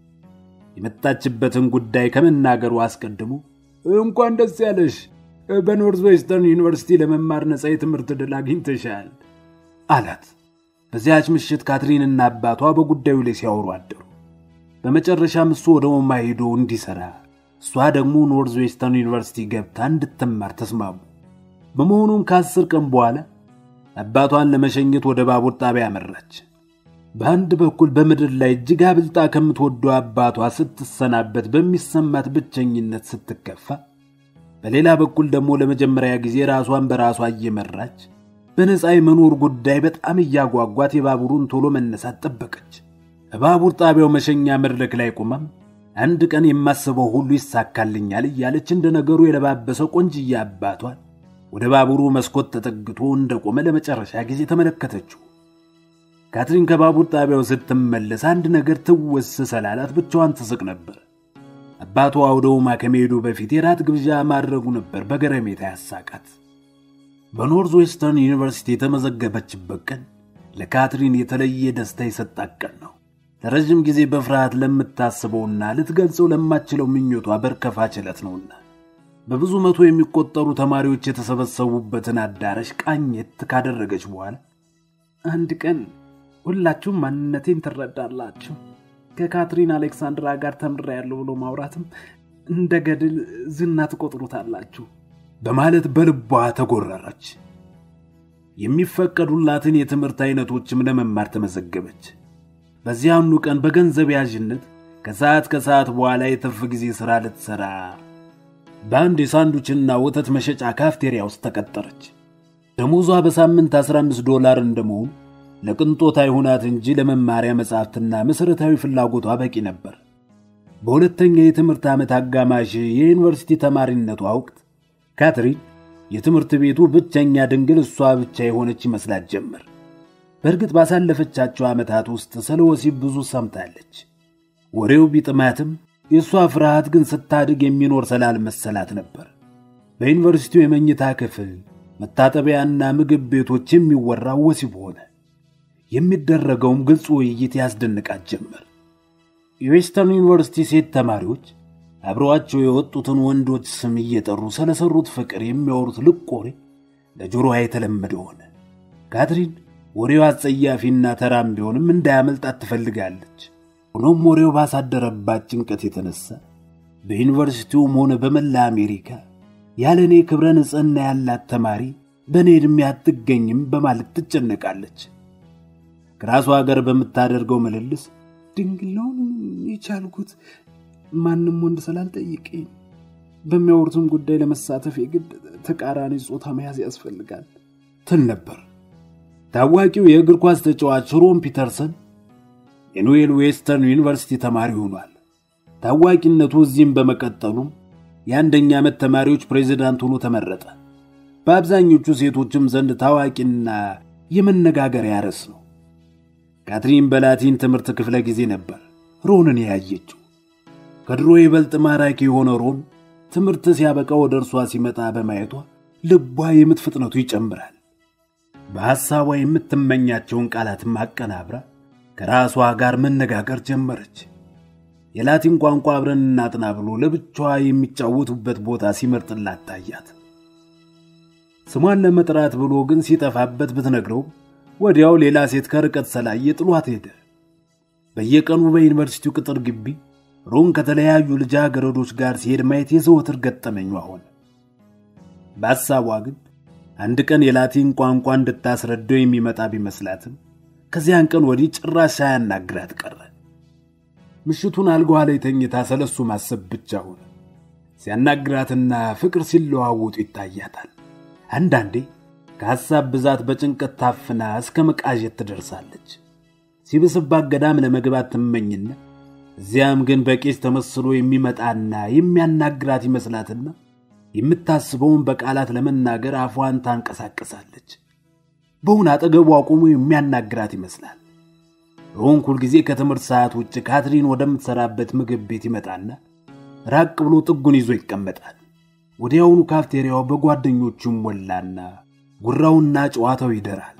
የመጣችበትን ጉዳይ ከመናገሩ አስቀድሞ እንኳን ደስ ያለሽ፣ በኖርዝ ዌስተርን ዩኒቨርሲቲ ለመማር ነጻ የትምህርት ዕድል አግኝተሻል አላት። በዚያች ምሽት ካትሪንና አባቷ በጉዳዩ ላይ ሲያወሩ አደሩ። በመጨረሻም እሱ ወደ ኦማ ሄዶ እንዲሠራ እሷ ደግሞ ኖርዝ ዌስተርን ዩኒቨርሲቲ ገብታ እንድትማር ተስማሙ። በመሆኑም ከአስር ቀን በኋላ አባቷን ለመሸኘት ወደ ባቡር ጣቢያ አመራች። በአንድ በኩል በምድር ላይ እጅግ አብልጣ ከምትወደው አባቷ ስትሰናበት በሚሰማት ብቸኝነት ስትከፋ፣ በሌላ በኩል ደግሞ ለመጀመሪያ ጊዜ ራሷን በራሷ እየመራች በነፃ የመኖር ጉዳይ በጣም እያጓጓት የባቡሩን ቶሎ መነሳት ጠበቀች። በባቡር ጣቢያው መሸኛ መድረክ ላይ ቆማም አንድ ቀን የማስበው ሁሉ ይሳካልኛል እያለች እንደ ነገሩ የለባበሰው ቆንጅዬ አባቷን ወደ ባቡሩ መስኮት ተጠግቶ እንደቆመ ለመጨረሻ ጊዜ ተመለከተችው። ካትሪን ከባቡር ጣቢያው ስትመለስ አንድ ነገር ትውስ ሰላላት ብቻዋን ትስቅ ነበር። አባቷ ወደ ኦማ ከመሄዱ በፊት የራት ግብዣ ማድረጉ ነበር በገረሜታ ያሳቃት። በኖርዝ ዌስተርን ዩኒቨርሲቲ የተመዘገበችበት ቀን ለካትሪን የተለየ ደስታ የሰጣት ቀን ነው። ለረዥም ጊዜ በፍርሃት ለምታስበውና ልትገልጸው ለማትችለው ምኞቷ በርከፋች ዕለት ነውና በብዙ መቶ የሚቆጠሩ ተማሪዎች የተሰበሰቡበትን አዳራሽ ቃኘት ካደረገች በኋላ አንድ ቀን ሁላችሁም ማንነቴን ትረዳላችሁ፣ ከካትሪን አሌክሳንድራ ጋር ተምሬያለሁ ብሎ ማውራትም እንደ ገድል ዝና ትቆጥሩታላችሁ በማለት በልቧ ተጎረረች። የሚፈቀዱላትን የትምህርት አይነቶችም ለመማር ተመዘገበች። በዚያኑ ቀን በገንዘብ ያዥነት ከሰዓት ከሰዓት በኋላ የትርፍ ጊዜ ሥራ ልትሠራ በአንድ የሳንዱችና ወተት መሸጫ ካፍቴሪያ ውስጥ ተቀጠረች። ደሞዟ በሳምንት 15 ዶላር እንደመሆኑ ለቅንጦት አይሁናት እንጂ ለመማሪያ መጻሕፍትና መሠረታዊ ፍላጎቷ በቂ ነበር። በሁለተኛ የትምህርት ዓመት አጋማሽ የዩኒቨርሲቲ ተማሪነቷ ወቅት ካትሪን የትምህርት ቤቱ ብቸኛ ድንግል እሷ ብቻ የሆነች ይመስላት ጀመር። በእርግጥ ባሳለፈቻቸው ዓመታት ውስጥ ስለ ወሲብ ብዙ ሰምታለች። ወሬው ቢጥማትም የእሷ ፍርሃት ግን ስታድግ የሚኖር ስላልመሰላት ነበር። በዩኒቨርሲቲው የመኝታ ክፍል፣ መታጠቢያና ምግብ ቤቶች የሚወራው ወሲብ ሆነ። የሚደረገውም ግልጽ ውይይት ያስደንቃት ጀመር። የዌስተርን ዩኒቨርሲቲ ሴት ተማሪዎች አብረዋቸው የወጡትን ወንዶች ስም እየጠሩ ስለሰሩት ፍቅር የሚያወሩት ልቅ ወሬ ለጆሮዋ የተለመደ ሆነ። ካትሪን ወሬው አጸያፊና ተራም ቢሆንም እንዳያመልጣት ትፈልጋለች። ሆኖም ወሬው ባሳደረባት ጭንቀት የተነሳ በዩኒቨርሲቲውም ሆነ በመላ አሜሪካ ያለ እኔ ክብረ ንጽሕና ያላት ተማሪ በእኔ ዕድሜ አትገኝም በማለት ትጨነቃለች። ከራሷ ጋር በምታደርገው ምልልስ ድንግላውን የቻልኩት ማንም ወንድ ስላልጠየቀኝ፣ በሚያወሩትም ጉዳይ ለመሳተፍ የግድ ተቃራኒ ጾታ መያዝ ያስፈልጋል ትል ነበር። ታዋቂው የእግር ኳስ ተጫዋች ሮን ፒተርሰን የኖዌል ዌስተርን ዩኒቨርሲቲ ተማሪ ሆኗል። ታዋቂነቱ እዚህም በመቀጠሉም የአንደኛ ዓመት ተማሪዎች ፕሬዚዳንት ሆኖ ተመረጠ። በአብዛኞቹ ሴቶችም ዘንድ ታዋቂና የመነጋገሪያ ርዕስ ነው። ካትሪን በላቲን ትምህርት ክፍለ ጊዜ ነበር ሮንን ያየችው። ከድሮ ይበልጥ ማራኪ የሆነ ሮን ትምህርት ሲያበቃ ወደ እርሷ ሲመጣ በማየቷ ልቧ የምት ፍጥነቱ ይጨምራል። በሐሳቧ የምትመኛቸውን ቃላትም አቀናብራ ከራሷ ጋር መነጋገር ጀመረች። የላቲን ቋንቋ አብረን እናጥና ብሎ ለብቻዋ የሚጫወቱበት ቦታ ሲመርጥላት ታያት። ስሟን ለመጥራት ብሎ ግን ሲጠፋበት ብትነግረው ወዲያው ሌላ ሴት ከርቀት ሰላየ ጥሏት ሄደ። በየቀኑ በዩኒቨርሲቲው ቅጥር ግቢ ሮን ከተለያዩ ልጃገረዶች ጋር ሲሄድ ማየት የዘወትር ገጠመኟ ሆነ። በሐሳቧ ግን አንድ ቀን የላቲን ቋንቋ እንድታስረዳው የሚመጣ ቢመስላትም ከዚያን ቀን ወዲህ ጭራሽ ሳያናግራት ቀረ። ምሽቱን አልጋዋ ላይ ተኝታ ስለሱ ማሰብ ብቻ ሆነ። ሲያናግራትና ፍቅር ሲለዋወጡ ይታያታል። አንዳንዴ ከሐሳብ ብዛት በጭንቀት ታፍና እስከ መቃዠት ትደርሳለች። ሲብስባት ገዳም ለመግባት ትመኝና እዚያም ግን በቄስ ተመስሎ የሚመጣና የሚያናግራት ይመስላትና የምታስበውን በቃላት ለመናገር አፏን ታንቀሳቀሳለች። በውን አጠገቡ አቁሞ የሚያናግራት ይመስላል። ሮን ሁልጊዜ ከትምህርት ሰዓት ውጭ ካትሪን ወደምትሰራበት ምግብ ቤት ይመጣና ራቅ ብሎ ጥጉን ይዞ ይቀመጣል። ወዲያውኑ ካፍቴሪያው በጓደኞቹ ሞላና ጉራውና ጨዋታው ይደራል።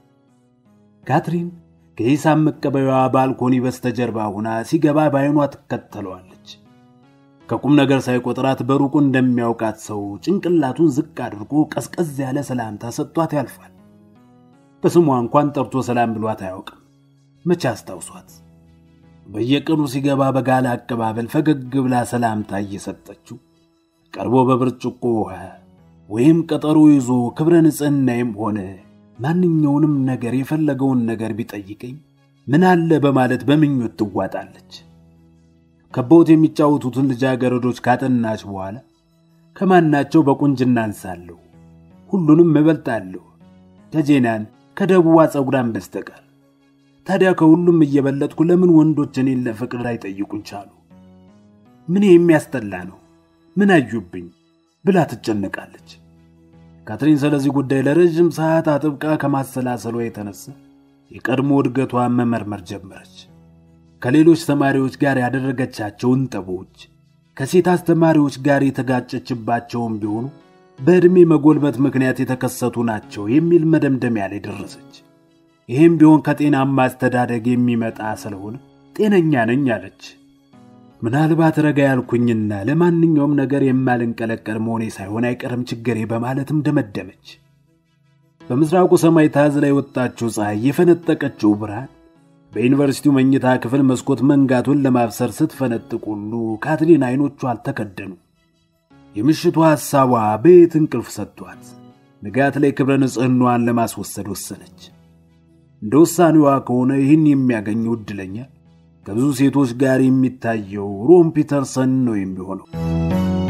ካትሪን ከሂሳብ መቀበያዋ ባልኮኒ በስተጀርባ ሆና ሲገባ በዓይኗ ትከተለዋለች። ከቁም ነገር ሳይቆጥራት በሩቁ እንደሚያውቃት ሰው ጭንቅላቱን ዝቅ አድርጎ ቀዝቀዝ ያለ ሰላምታ ሰጥቷት ያልፋል። በስሟ እንኳን ጠርቶ ሰላም ብሏት አያውቅም። መቼ አስታውሷት? በየቀኑ ሲገባ በጋለ አቀባበል ፈገግ ብላ ሰላምታ እየሰጠችው ቀርቦ በብርጭቆ ውሃ ወይም ቀጠሮ ይዞ ክብረ ንጽሕናዬም ሆነ ማንኛውንም ነገር የፈለገውን ነገር ቢጠይቀኝ ምን አለ በማለት በምኞት ትዋጣለች። ከበውት የሚጫወቱትን ልጃገረዶች ካጠናች በኋላ ከማናቸው በቁንጅና አንሳለሁ፣ ሁሉንም እበልጣለሁ ከጄናን ከደቡቧ ፀጉራን በስተቀር። ታዲያ ከሁሉም እየበለጥኩ ለምን ወንዶች እኔን ለፍቅር አይጠይቁኝ ቻሉ? ምን የሚያስጠላ ነው? ምን አዩብኝ ብላ ትጨነቃለች። ካትሪን ስለዚህ ጉዳይ ለረዥም ሰዓት አጥብቃ ከማሰላሰሏ የተነሳ የቀድሞ እድገቷን መመርመር ጀመረች። ከሌሎች ተማሪዎች ጋር ያደረገቻቸውን ጠቦች፣ ከሴት አስተማሪዎች ጋር የተጋጨችባቸውም ቢሆኑ በዕድሜ መጎልበት ምክንያት የተከሰቱ ናቸው የሚል መደምደሚያ ላይ ደረሰች። ይህም ቢሆን ከጤናማ አስተዳደግ የሚመጣ ስለሆነ ጤነኛ ነኝ አለች። ምናልባት ረጋ ያልኩኝና ለማንኛውም ነገር የማልንቀለቀል መሆኔ ሳይሆን አይቀርም ችግሬ በማለትም ደመደመች። በምስራቁ ሰማይ ታዝላ የወጣችው ፀሐይ የፈነጠቀችው ብርሃን በዩኒቨርሲቲው መኝታ ክፍል መስኮት መንጋቱን ለማብሰር ስትፈነጥቅ ሁሉ ካትሪን አይኖቿ አልተከደኑ። የምሽቱ ሐሳቧ ቤት እንቅልፍ ሰጥቷት ንጋት ላይ ክብረ ንጽሕናዋን ለማስወሰድ ወሰነች። እንደ ውሳኔዋ ከሆነ ይህን የሚያገኘው ዕድለኛ ከብዙ ሴቶች ጋር የሚታየው ሮን ፒተርሰን ነው የሚሆነው።